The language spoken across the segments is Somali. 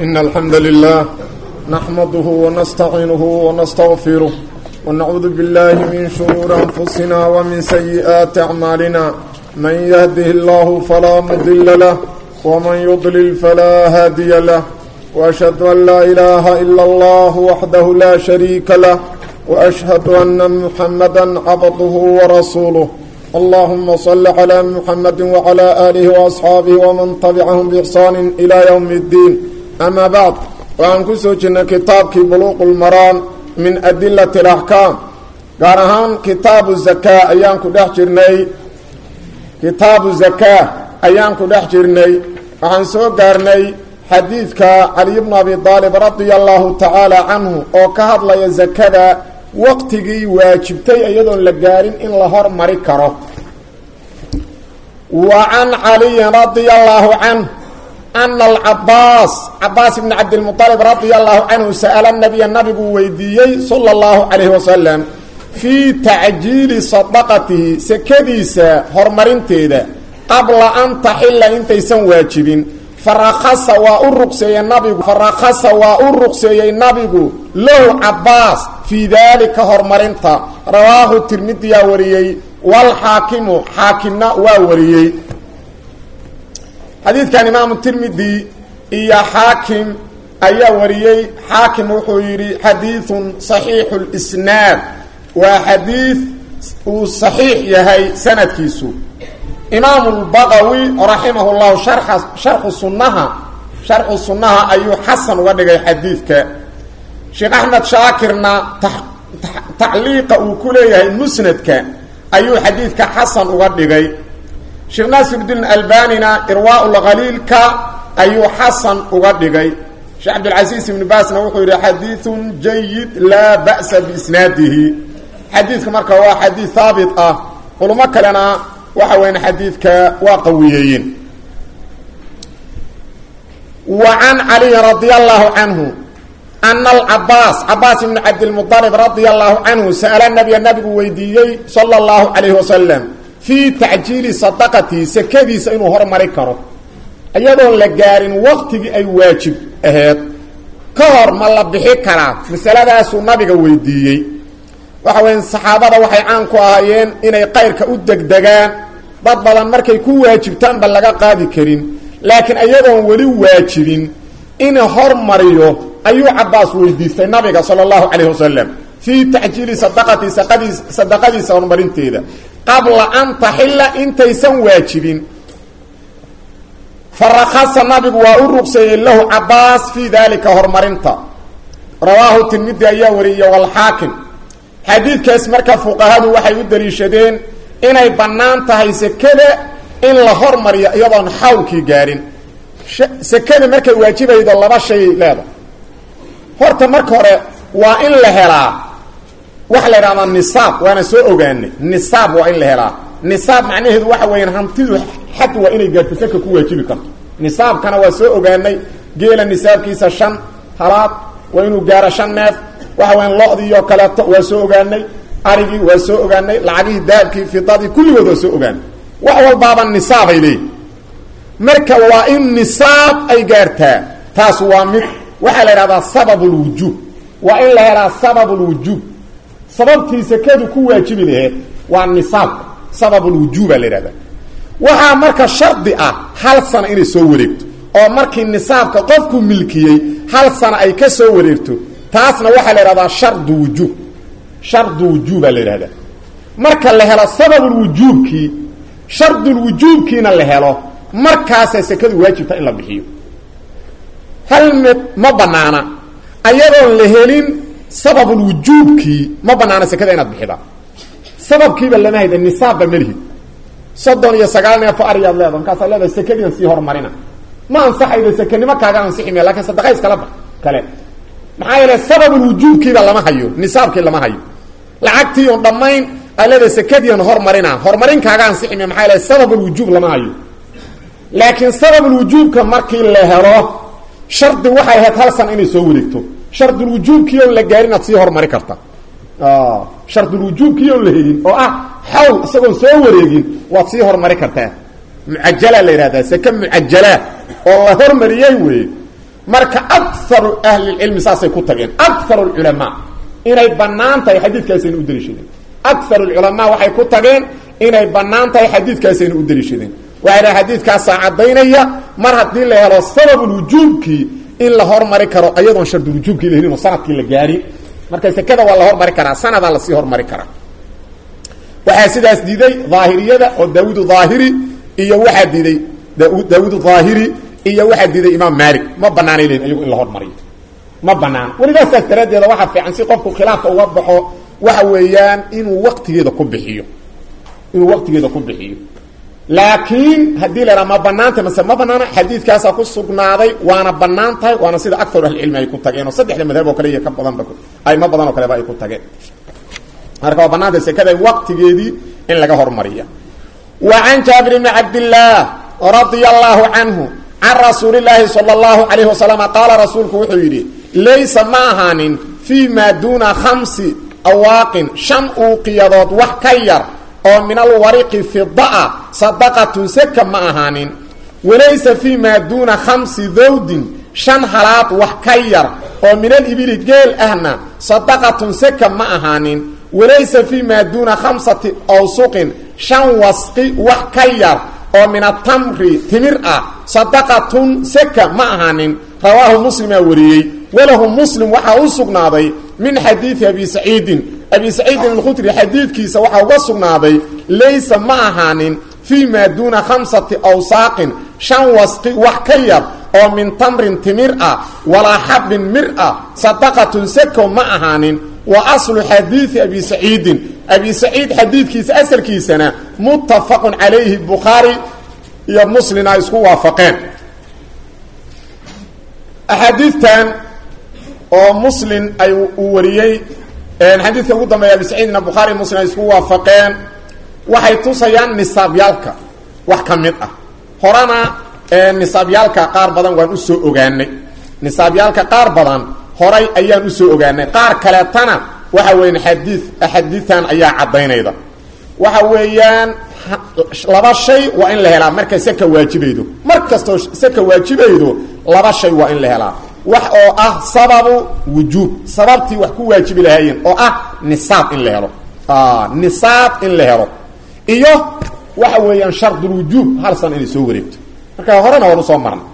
إن الحمد لله نحمده ونستعينه ونستغفره ونعوذ بالله من شرور أنفسنا ومن سيئات أعمالنا من يهده الله فلا مضل له ومن يضلل فلا هادي له وأشهد أن لا إله إلا الله وحده لا شريك له وأشهد أن محمدا عبده ورسوله اللهم صل على محمد وعلى آله وأصحاabه ومن تبعهم بإحsaan إلى يوم الدين أmا bعd waxaan ku soo jirnay kitaabkii bluq الmaraan min adilaة الأحكاam gaar ahaan kitaabu زaka ayaan ku dhex jirnay kitaabu زaka ayaan ku dhex jirnay waxaan soo gaarnay xadiidka caliي bn abi طaalib radia الlahu taعaalى canhu oo ka hadlaya zakada waqtigii waajibtay iyadoon la gaarin in la hormari karo wa can caliyin radia allaahu canh ana alcabaas cabaas ibni cabdilmualib radia allahu canhu sa'ala nabiya nabiguu weydiiyey sala allahu calayhi wasalam fii tacjiili sadaqatihi sekadiisa horumarinteeda qabla an taxila intaysan waajibin farakasa waa u ruqseeyey nabigu farakasa waa u ruqseeyey nabigu lahu cabaas fii daalika horumarinta rawaahu tirmidiyaa wariyey walxaakimu xaakimna waa wariyey xadiidkan imaamu tirmidi iyo xaakim ayaa wariyey xaakim wuxuu yidhi xadiidun saxiixu lisnaad waa xadiid uu saxiix yahay sanadkiisu imaamu lbaqawi raximah llahu sharxa sharxu sunnaha sharxu sunnaha ayuu xasan uga dhigay xadiidka sheekh axmed shaakirna tacliiqa uu ku leeyahay musnadka ayuu xadiidka xasan uga dhigay sheekh naasirudiin albanina irwaa lkhaliilka ayuu xasan uga dhigay sheekh cabdilcasiis ibnu baasna wuxuu yidhi xadiidun jayid laa ba'sa biisnaadihi xadiidka marka waa xadiid haabit ah culimo kalena waxa weyan xadiidka waa qawiyeeyeen wa can caliyin radia allahu canhu ana alcabaas cabaas ibni cabdilmualib radia allahu canhu sa'ala nabiya nabigu weydiiyey sala allahu calayhi wasalam fii tacjiili sadaqatihi sekadiisa inuu hormari karo iyadoon la gaarin waqtigii ay waajib aheed ka hor ma la bixi karaa masaladaasuu nabiga weydiiyey waxa weya saxaabada waxay caan ku ahaayeen inay qayrka u degdegaan dad badan markay ku waajibtaanba laga qaadi karin laakiin iyadoon weli waajibin in hormariyo ayuu cabaas weydiistay nabiga sala allahu calayhi wasalam fii tacjiili sadaqati sadaqadiisa horumarinteeda qabla an taxila intaysan waajibin farakasa nabigu waa u ruqseeyey lahu cabaas fii dalika horumarinta rawaahu tirmidi ayaa wariyey walxaakim xadiidkaas marka fuqahadu waxay u daliishadeen inay bannaan tahay sekada in la hormariyo iyadoon xawlkii gaarin sekada markay waajibaydo laba shay leeda horta marka hore waa in la helaa waxa la idhahdaa nisaab waana soo ogaanay nisaab waa in la helaa nisaab macnaheedu waxa weeyaan hantidu xad waa inay gaarto seka ku waajibi karto nisaabkana waa soo ogaanay geela nisaabkiisa shan halaad waa inuu gaaro shan neef waxa weyaan lo-dii oo kaleeto waa soo ogaanay arigii waa soo ogaanay lacagihii dahabkii fidadii kulligood waa soo ogaanay wax walbaaba nisaabay leeyihi marka waa in nisaab ay gaartaa taas waa mid waxaa la idhahdaa sabab lwujuub waa in la helaa sabab lwujuub sababtii sekadu ku waajibi laheed waa nisaabka sabab lwujuuba la idhahdaa waxaa marka shardi ah hal sana inay soo wareegto oo markii nisaabka qofku milkiyey hal sana ay ka soo wareegto taasna waxaa la idhahdaa shardu wujuub shardu wujuuba la idhahdaa marka la helo sababulwujuubkii shardulwujuubkiina la helo markaasay sekadu waajibta in la bixiyo hal mid ma banaana ayadoon la helin sababulwujuubkii ma banaana sekada inaad bixida sababkiiba lama hayda nisaabba malihid soddon iyo sagaal neefo ariyaad leeda markaasaad leedahay sekadiian sii horumarina ma ansaxayda sekenimo kaaga ansixi maya lakin sadaqa iskala ba kale maxaa yeele sababulwujuubkiiba lama hayo nisaabkii lama hayo lacagtii on dhammayn aa leedahay sekadiian hormarina horumarin kaaga ansixi maya maxaa yeele sababulwujuub lama hayo laakiin sababulwujuubka markii la helo shardi waxay ahayd hal sana inay soo wareegto shardulwujuubkii oon la gaarin aad sii horumari karta shardulwujuubkii oon la helin oo ah xawl isagoon soo wareegin waad sii horumari kartaa mucajala la yidhahdaa seke mucajala oo la hormariyey wey marka akaru ahlilcilmi saasay ku tageen akaru lculamaa inay bannaan tahay xadiidkaasayna u daliishadeen akaru lculamaa waxay ku tageen inay bannaan tahay xadiidkaasayna u daliishadeen waxay dhaha xadiidkaasaa caddaynaya mar haddii la helo sababulwujuubkii in la hormari karo ayadoon shardulwujuubkii la helin oo sanadkii la gaari marka sekada waa la hormari karaa sanadaa lasii hormari karaa waxaa sidaas diiday daahiriyada oo daawud aahiri iyo waxaa diiday daawud aahiri iyo waxaa diiday imaam maalik ma banaanay lehin iyagu in la hormariyo ma banaan weligaa saas daraaddeeda waxaa fiican si qofku khilaafka uga baxo waxa weeyaan inuu waqtigeeda ku bixiyo inuu waqtigeeda ku bixiyo laakiin haddii la haha ma banaantay mase ma banaana xadiidkaasaa ku sugnaaday waana banaan tahay waana sida akaru ahlicilmi ay ku tageen oo saddexda madhab oo kale iyo ka badanba ayma badan oo kaleba ay ku tageen marka waa banaantay sekada waqtigeedii in laga hormariya wa can jaabir bni cabdillaah radia allahu canhu can rasuuli laahi sala allahu calayhi wasalam qaala rasuulku wuxuu yidhi laysa ma ahaanin fii maa duuna khamsi awaaqin shan uuqiyadood wax ka yar oo min alwariqi fidaa sadaqatun seka ma ahaanin walaysa fii maa duuna khamsi dawdin shan halaad wax ka yar oo min alibili geel ahna sadaqatun seka ma ahaanin walaysa fii maa duuna khamsati awsuqin shan wasqi wax ka yar oo min atamri timir ah sadaqatun seka ma ahaanin rawaahu muslimaa wariyey walahu muslim waxaa u sugnaaday min xadiidi abi saciidin abi saciidin alkhudri xadiidkiisa waxaa uga sugnaaday laysa ma ahaanin fii maa duuna khamsati awsaaqin shan wasqi wax ka yar oo min tamrin timir ah walaa xabin mir ah sadaqatun seko ma ahaanin wa aslu xadiidi abi saciidin abi saciid xadiidkiisa asalkiisana muttafaqun calayhi bukhaari iyo muslina isku waafaqeen axaadiidtan oo muslim ay uu wariyey xadiidka ugu dambeeya abi saciidna bukhaari muslim ay isku waafaqeen waxay tusayaan nisaabyaalka wax ka mid ah horena nisaabyaalka qaar badan waan usoo ogaanay nisaabyaalka qaar badan horay ayaan usoo ogaanay qaar kaleetana waxa weeyaan xadii axaadiidtan ayaa caddaynayda waxa weeyaan laba shay waa in la helaa markay seka waajibaydo mar kastoo seka waajibaydo laba shay waa in la helaa wax oo ah sababu wujuub sababtii wax ku waajibi lahaayeen oo ah nisaab in la helo nisaab in la helo iyo waxa weeyaan shardulwujuub hal san inay soo wareegto marka horena waan usoo marna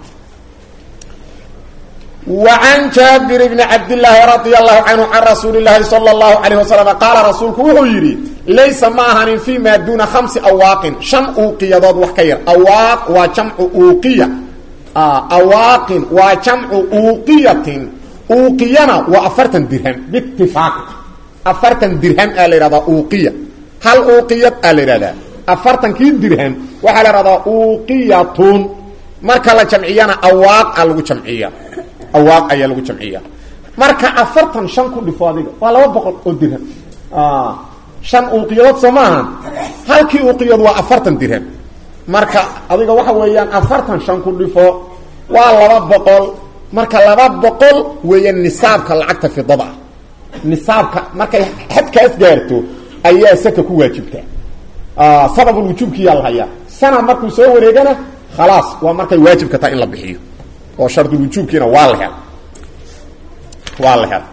wa can jaabir bni cabdillaahi radia allahu canhu can rasuuli llaahi sala allahu calayh wasalam qaala rasuulku wuxuu yidhi laysa ma ahanin fii maa duuna khamsi awaaqin shan uuqiyadood wax ka yar awaaq waa jamcu uuqiya awaaqin waa jamcu uuqiyatin uuqiyana waa afartan dirham biitifaaq afartan dirham aa la yidhahdaa uuqiya hal uuqiyad aa la yidhahdaa afartankii dirham waxaa la yidhahdaa uuqiyatun marka la jamciyana awaaq a lagu jamciya awaaq ayaa lagu jamciya marka afartan shan ku dhifo adiga waa laba boqol oo dirham shan uuqiyadood soo maaha halkii uuqiyad waa afartan dirham marka adiga waxa weeyaan afartan shan ku dhifo waa laba boqol marka laba boqol weeyaan nisaabka lacagta fidada ah nisaabka markay xadkaas gaarto ayaa saka ku waajibtaa sababulwujuubkiyaa la hayaa sana markuu soo wareegana khalaas waa markay waajibka tahay in la bixiyo oo shardulwujuubkiina waa la hel waa la hel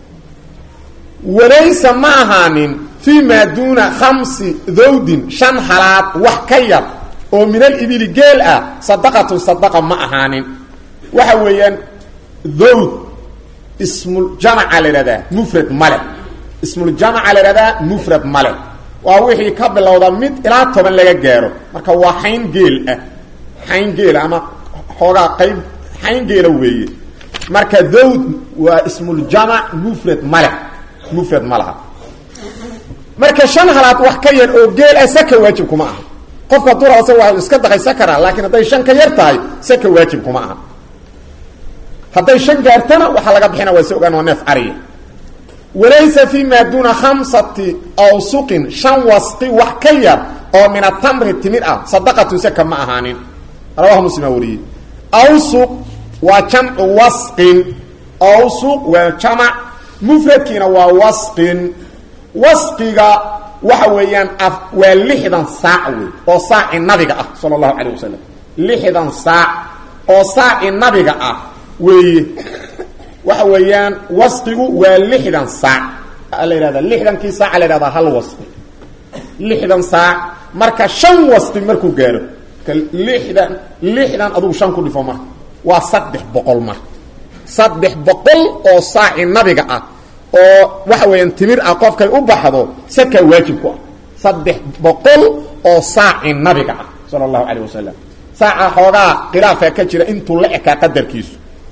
walaysa ma ahaanin fii maa duuna khamsi dawdin shan halaad wax ka yar oo min alibili geel ah sadaqatun sadaqa ma ahaanin waxa weeyaan dawd ismuljamaca la yidhahdaa mufrad male ismuljamaca la yidhahdaa mufrad male waa wixii ka bilowda mid ilaa toban laga gaaro marka waa xayn geel ah xayn geela ama xoogaa qayb xayn geela weeye marka dawd waa ismuljamac mufrad male mufrad ma laha marka shan halaad wax ka yar oo geel ah saka waajib kuma aha qofka durasa waa iska daqaysa karaa laakiin hadday shan ka yar tahay saka waajib kuma aha hadday shan gaartana waxaa laga bixina waa si ogaan waa neef ariya walaysa fii maa duuna khamsati awsuqin shan wasqi wax ka yar oo min atamri timid ah sadaqatun saka ma ahaanin rawahu muslima wariyey awsuq waa jamcu wasqin awsuq waa jamac mufradkiina waa wasqin wasqiga waxa weeyaan waa lixdan saac wey oo saaci nabiga ah sala allahu calayh wasalam lixdan saac oo saaci nabiga ah weeye waxa weeyaan wasqigu waa lixdan saac la yidhahda lixdankii saaca la yhahdaa hal wasqi lixdan saac marka shan wasqi markuu gaaro ka lixdan lixdan adugu shan ku dhifo marka waa saddex boqol mar saddex boqol oo saaci nabiga ah oo waxa weeyaan timir ah qofkay u baxdo sakaa waajib ku ah saddex boqol oo saaci nabiga ah sala allahu calayh wasalam saaca xoogaa khilaafaa ka jira intuu la ekaa qadarkiisu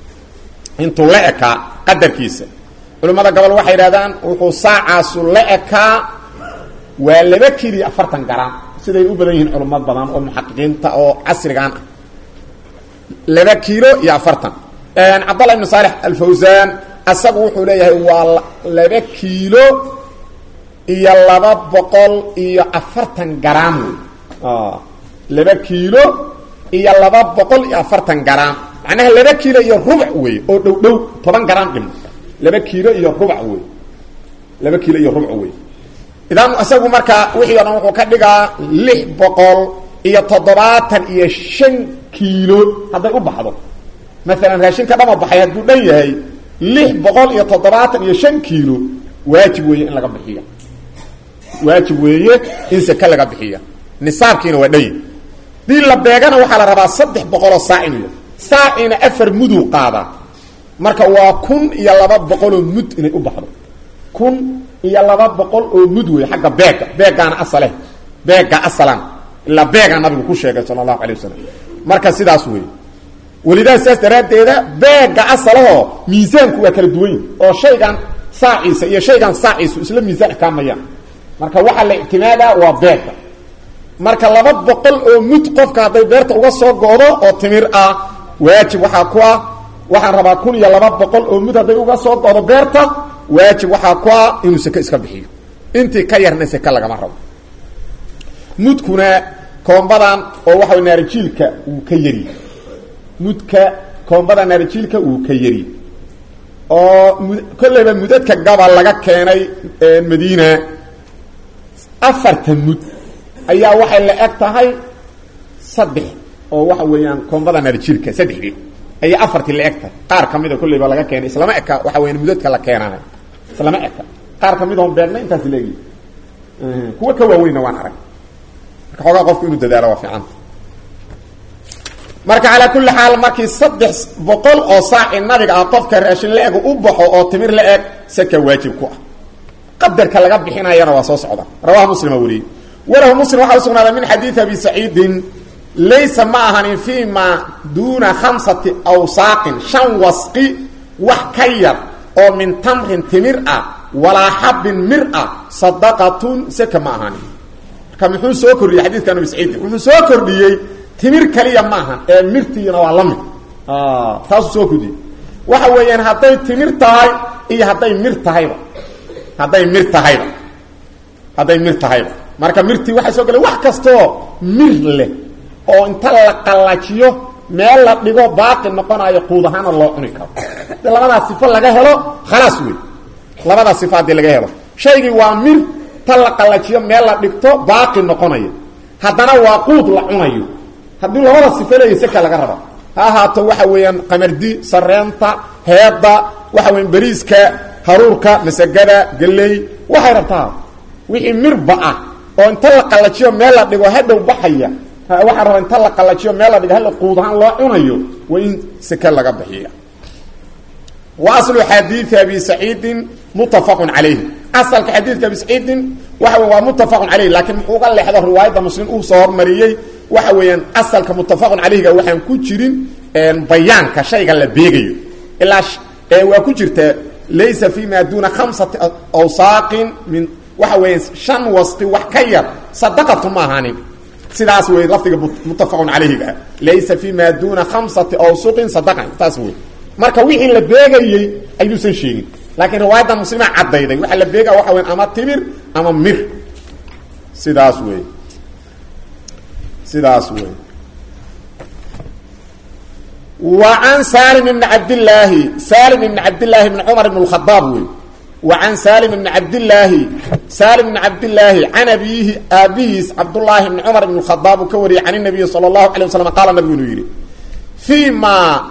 intuu la ekaa qadarkiisa culimmada gobol waxay yidhahdaan wuxuu saacaasu la ekaa waa laba kili afartan garam siday u badan yihiin culumad badan oo muxaqiqiinta oo casrigan ah laba kiilo iyo afartan cabdallah ibn saalex alfawsan asagu wuxuu leeyahay waa laba kiilo iyo laba boqol iyo afartan garam wey laba kiilo iyo laba boqol iyo afartan garam macnaha laba kiilo iyo rubac wey oo dhow dhow toban garam dhimo laba kiilo iyo rubac wey laba kiilo iyo rubac wey idan isagu markaa wixii o dhan wuxuu ka dhigaa lix boqol iyo toddobaatan iyo shan kiilo hadday u baxdo maalan raashinka dhama baxay hadduu dhan yahay lix boqol iyo toddobaatan iyo shan kiilo waajib weeye in laga bixiya waajib weeye in seke laga bixiya nisaabkiina waa dhanyi dii la beegana waxaa la rabaa saddex boqoloo saac inu saacina afar muduu qaadaa marka waa kun iyo laba boqoloo mud inay u baxdo kun iyo laba boqol oo mud wey xagga beega beegaana asale beega asalan ilaa beegaa nabigu ku sheegay sala allahu alay wasalam marka sidaas wey welidaa sidaas daraaddeeda beega asalahoo miisaanku waa kala duwan yihi oo shaygan saaciisa iyo shaygan saaciisu isla miisaan ekaamayaan marka waxaa la ictimaadaa waa beega marka laba boqol oo mud qofka hadday beerta uga soo go'do oo timir ah waajib waxaa ku ah waxaan rabaa kun iyo laba boqol oo mud hadday uga soo go'do beerta waajib waxaa ku ah inuu seke iska bixiyo intii ka yarna seke lagama rabo mudkuna koombadan oo waxa naarijiilka wuu ka yari mudka koombada naarijiilka wuu ka yari oo mud kolleyba mudadka gabal laga keenay madiina afartan mud ayaa waxay la eg tahay saddex oo waxa weeyaan koombada naarijiilka saddexdii ayay afartii la eg tahay qaar ka mida kolleyba laga keenay islama eka waxa weyan mudadka la keenaay islama eka qaar kamid oon beegna intaas leegi kuwa ka waaweynna waan arag marka xoogaa qofku inuu dadaalo waa fiicanta marka calaa kulli xaal markii saddex boqol oo saaci nabiga ah qofka raashin la-eg u baxo oo timir la eg seka waajib ku ah qadarka laga bixinayana waa soo socda rawaha muslima wariyey walahu muslim waxaa usugnaaday min xadiidi abi saciidin laysa ma ahanin fi ma duuna khamsati awsaaqin shan wasqi wax ka yar oo min tamrin timir ah walaa xabin mir ah sadaqatun seka ma ahanin marka muxuu soo kordhiyey xadiidkan abi saciidin wuxuu soo kordhiyey timir kaliya ma ahan ee mirtiina waa la mid taasuu soo kordhiyey waxa weeyaan hadday timir tahay iyo hadday mir tahayba hadday mir tahayba hadday mir tahayba marka mirtii waxay soo galeen wax kastoo mir leh oo inta la qallajiyo meel la dhigo baaqi noqonayo quud ahaana loo cuni karo hadii labadaas sifo laga helo khalaas wey labadaas sifo haddii laga helo shaygii waa mir ta la qallajiyo meel la dhigto baaqi noqonayo haddana waa quud la cunayo haddii labada sifo leeya seka laga raba ha ahaato waxa weeyaan qamardi sareenta heedda waxa weyan beriiska haruurka masagada galley waxay rabtaa wixii mirba ah oo inta la qallajiyo meel la dhigo hadhow baxaya waxaa rabaa inta la qallajiyo meel la dhigo hal quud ahaan loo cunayo waa in seke laga bixiya wa aslu xadiidi abi saciidin muttafaqun calayhi asalka xadiidka abi saciidin waxa wey waa muttafaqun calayh laakiin muxuu uga leexdo riwaayadda muslim uu soo hormariyey waxa weeyaan asalka muttafaqun calayhiga waxaan ku jirin bayaanka shayga la beegayo ilaa waa ku jirta laysa fi ma duuna khamsati awsaaqin min waxa weeya shan wasqi wax ka yar sadaqatu ma ahaanin sidaas wey lafdiga muttafaqun calayhiga laysa fi ma duuna khamsati awsuqin sadaqan taas wey marka wixii la beegayey ayuusan sheegin laakiin riwaayadda muslima caddayday waxaa la beega waxa weya ama timir ama mir sidaas wey sidaas wey wa can salim ibni cabdillaahi salim ibni cabdillaahi bni cumar ibn اlkhadaab wey wa can salim ibni cabdillaahi salim ibni cabdillaahi can abiihi aabihiis cabdullaahi bni cumar ibn اkhadaab uu ka wariyey can nabiyi salى اllahu alay waslam qaala nabigu inuu yidhi fii ma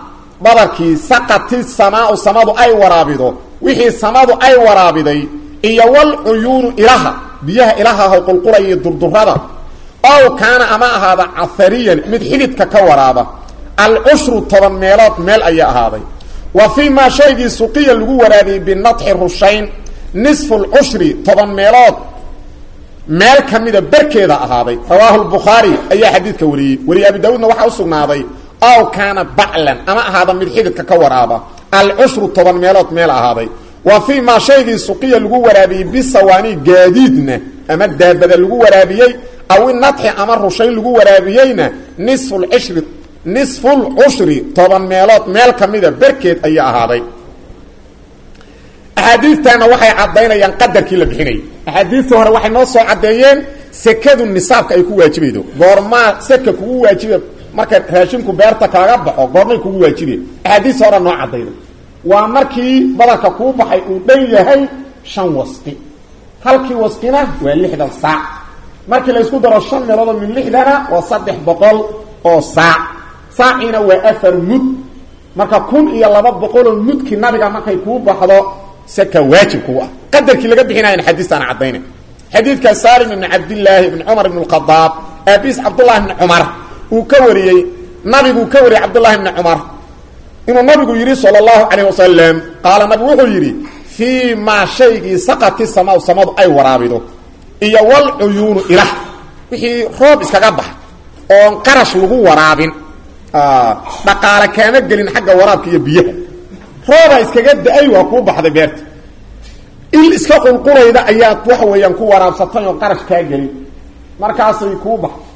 badarkii saqati samaau samadu ay waraabido wixii samadu ay waraabiday iyo walcuyuunu ilaha biyaha ilahaho qulqulaya durdurada ow kaana ama ahaada cahariyan mid xididka ka waraaba alcushru toban meelood meel ayaa ahaaday wa fii maa shaygii suqiya lagu waraabiyey binadxi rushayn nisfu lcushri toban meelood meel ka mida berkeeda ahaaday rawaahu lbukhaari ayaa xadiidka wariyey weliye abi daawuudna waxaa usugnaaday ow kaana baclan ama ahaada mid xididka ka waraaba alcushru toban meelood meel ahaaday wa fii maa shaygii suqiya lagu waraabiyey bisawaani gaadiidna ama daabada lagu waraabiyey aw inadxi ama rushayn lagu waraabiyeyna nisfu lcishri nisfulcushri toban meelood meel ka mida berkeed ayaa ahaaday axaadiidtana waxay caddaynayaan qadarkii la bixinayay axaadiidtii hore waxay noo soo caddeeyeen sekadu nisaabka ay ku waajibaydo goormaa seka kugu waajiba marka raashinku beerta kaaga baxo goormay kugu waajibe axaadiista hore noo caddayday waa markii badarka kuu baxay uu dhan yahay shan wasqi halkii wasqina waa lixdan saac markii la isku daro shan meeloodoo min lixdana waa saddex boqol oo saac saaciina waa afar mud marka kun iyo laba boqoloo mudkii nabiga markay kuu baxdo seka waajib kuu ah qadarkii laga bixinayana xadiistaana caddayna xadiidka salim ibni cabdillaahi ibni cumar ibn lkhadaab aabiis cabdullahi ibni cumar uu ka wariyey nabiguu ka wariyey cabdullahi ibni cumar inuu nabigu yidhi sala allahu calayh wasalam qaala nabigu wuxuu yidhi fii maa shaygii saqati samaw samadu ay waraabido iyo walcuyuunu ilah wixii roob iskaga bax oon qarash lagu waraabin dhaqaale kaama gelin xagga waraabka iyo biyaha rooba iskaga da-ay waa kuu baxday beerta il iska qulqulayda ayaad waxa weeyaan ku waraabsatay oo qarash kaa gelin markaasay kuu baxday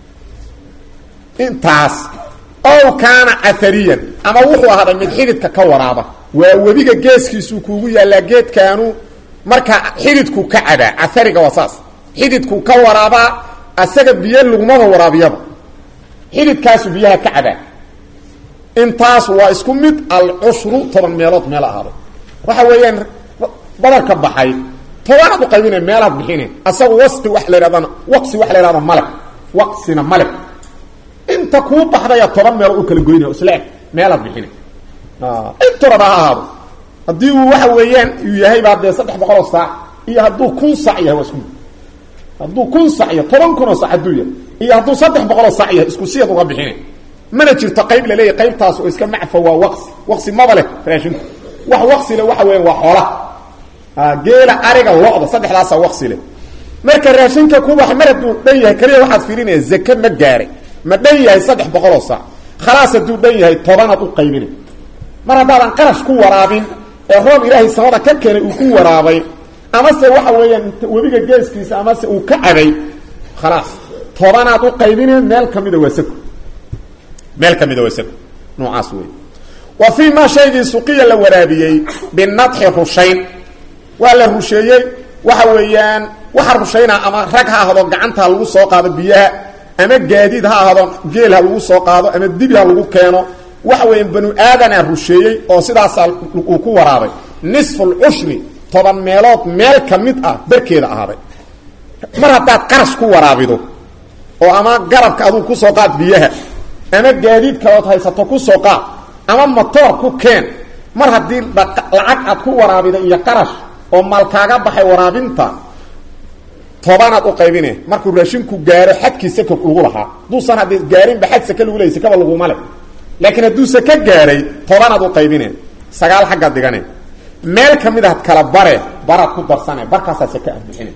intaas ow kaana ahariyan ama wuxuu ahaaday mid xididka ka waraaba waa webiga geeskiisuu kuugu yaallaa geedkaanu marka xididku ka cabaa ahariga waa saas xididku ka waraabaa asaga biyo lagumaba waraabiyaba xididkaasu biyaha ka cabaa intaas waa isku mid alcushru toban meelood meel ahaaday waxa weeyaan badarka baxay tobanaad u qaybina meelaad bixine asagu wasi wa la hahdana waqsi waxa la hahda maleb waqsina maleb inta kuu baxdaya toban meelood u kala goynaya isla eg meelaad bixine inturaba ha ahaado haddii uu waxa weeyaan uu yahay baa dee saddex boqoloo saac iyo hadduu kun sac yahay waa isku mid hadduu kun sac yahay toban kunoo sac hadduu yahay iyo hadduu saddex boqoloo sac yahay isku siyad uga bixine mana jirto qayb laleeyahy qaybtaas oo iska macfa waa waqsi waqsi maba leh raashinku wax waqsi le waxa weeyaan waa xoolaha geela ariga lo-da saddexdaasa waqsi leh marka raashinka kubax mar hadduu dhan yahay kaliya waxaad fiirinaya zake ma gaaray ma dhan yahay saddex boqoloo saac khalaas hadduu dhan yahay tobanaad u qaybina mar haddaadan qarash ku waraabin ee roob ilaahay samada ka keenay uu ku waraabay amase waxa weeyaan webiga geeskiisa amase uu ka cabay khalaas tobanaad u qaybine meel kamida waa sako meel kamida waa sako noocaas wey wa fii maa shaygii suqiya la waraabiyey binadxi rushayn waa la rusheeyey waxa weeyaan waxa rushaynaa ama rag ha ahdo gacanta lagu soo qaado biyaha ama gaadiid ha ahdo geel ha lagu soo qaado ama dibi ha lagu keeno waxa weeyaan banu aadanaa rusheeyey oo sidaasaa uu ku waraabay nisfulcushri toban meelood meel ka mid ah berkeeda ahaaday mar haddaad qarash ku waraabido oo ama garabka aduu kusoo qaad biyaha ama gaadiid kalood haysato kusoo qaad ama motoor ku keen mar haddii lacag aad ku waraabida iyo qarash oo maal kaaga baxay waraabinta tobanaad u qaybine markuu raashinku gaaro xadkii saka lagu lahaa hadduusan haddii gaarinba xad saka lagu leeyay sakaba laguma le laakiin hadduu saka gaaray tobanaad u qaybine sagaal xaggaad dhigane meel ka mid ahad kala bare baraad ku darsane barkaasaa saka aad bixine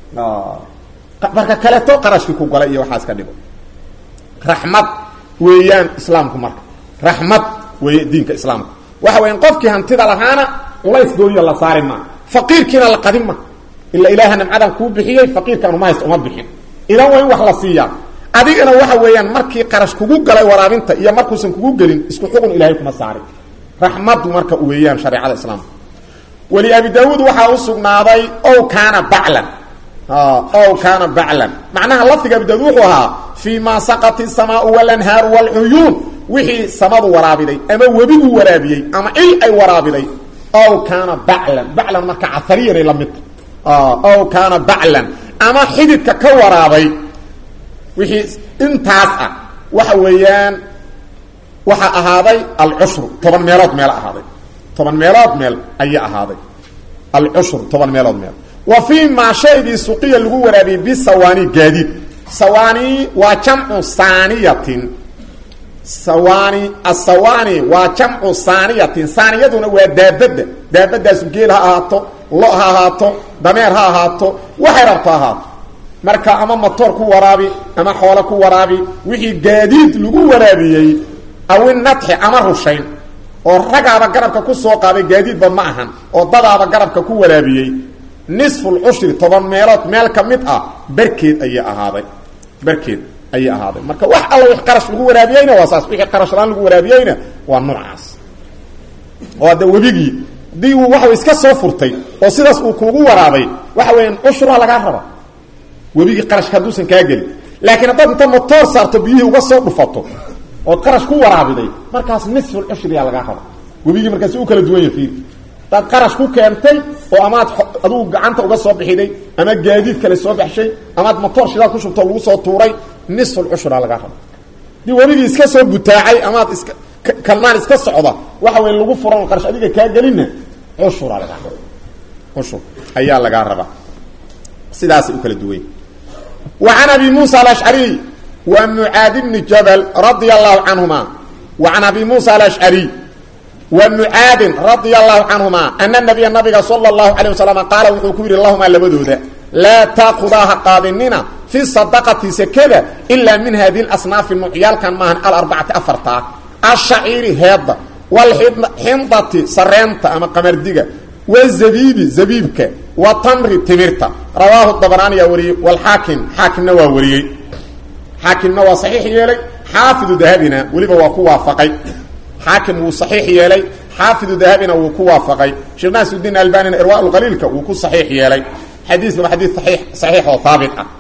marka kaleeto qarashkii ku galay iyo waxaas ka dhigo raxmad weeyaan islaamku marka raxmad weeye diinka islaamku waxa weyan qofkii hantida lahaana culays gooniya la saari maa faqiirkiina la qadin ma ila ilaaha nimcadan kuu bixiyey faqiirkaanu ma haysta uma bixin idan waa in wax la siiyaa adigana waxa weeyaan markii qarash kugu galay waraabinta iyo markuusan kugu gelin isku xugun ilahay kuma saarin raxmadu marka weeyaan shareecada islaamka weli abi daawuud waxaa u sugnaaday ow kaana baclan ow kaana baclan macnaha lafdiga abi daawud wuxuu ahaa fii ma saqat isamaau walanhaaru waalcuyuun wixii samadu waraabiday ama webigu waraabiyey ama il ay waraabiday ow kaana baclan baclan marka caariyanay la midta ow kaana baclan ama xididka ka waraabay wixii intaas ah waxa weeyaan waxaa ahaaday alcushru toban meelood meel ahaaday toban meelood meel ayaa ahaaday alcushru toban meelood meel wa fii maa shaygii suqiya lagu waraabiyey bisawaani gaadiid sawaani waa jamcu saaniyatin sawaani asawaani waa jamcu saaniyatin saaniyaduna waa daabadda daabadaasu geel ha ahaato lo ha ahaato dameer ha ahaato waxay rabto ahaato marka ama matoor ku waraabi ama xoolo ku waraabi wixii gaadiid lagu waraabiyey awinadxi ama rushayn oo ragaaba garabka ku soo qaaday gaadiidba ma ahan oo dadaaba garabka ku waraabiyey nisfulcushri toban meelood meel ka mid ah barkeed ayay ahaaday barkeed ayay ahaaday marka wax alla wix qarash lagu waraabiyeyna waa saas wixii qarashlaan lagu waraabiyeyna waa noocaas oo hadda webigii haddii uu waxa iska soo furtay oo sidaas uu kuugu waraabay waxa weeyaan cushraa lagaa raba webigii qarashka hadduusan kaa gelin laakiin haddaad inta motoor saarto biyihii uga soo dhufato ood qarash ku waraabiday markaas nisful cushriyaa lagaa raba webigii markaasi u kala duwan yahay hadaad qarash ku keentay oo amaad adugu gacanta uga soo bixiday ama gaadiid kale soo baxshay amaad motoor shidaad ku shubto lagu soo tuuray nisful cushraa lagaa raba dii webigii iska soo butaacay amaad iska kalmaan iska socda waxa wey lagu furan qarash adiga kaa gelinna cushuraa lagaa raba cushur ayaa lagaa rabaa sidaasay u kala duwany wa can abi muusa alashcariy wa mucaad bni jabal radia allahu canhuma wa can abi muusa alashcariy wa mucaadin radia allahu canhuma ana nabiya nabiga sala allahu calayh wasalam qaala wuxuu ku yidhi lahumaa labadooda laa taakudaha qaadinina fi sadaqati sekada ilaa min hadihi lasnaafi nuucyaalkan maahan alarbacati afartaa ashaciiri heedda walxindati sareenta ama qamardiga wzabiibi zabiibka wa tamri timirta rawaahu dabaraaniyaa wariyey walxaakim xaakimna waa wariyey xaakimna waa saxiix yeelay xaafidu dahabina weliba waa ku waafaqay xaakim wuu saxiix yeelay xaafidu dahabina wuu ku waafaqay sheekh naasuddiin albanina irwaa qaliilka wuu ku saxiix yeelay xadiisna waa xadiis ai saxiix oo haabit ah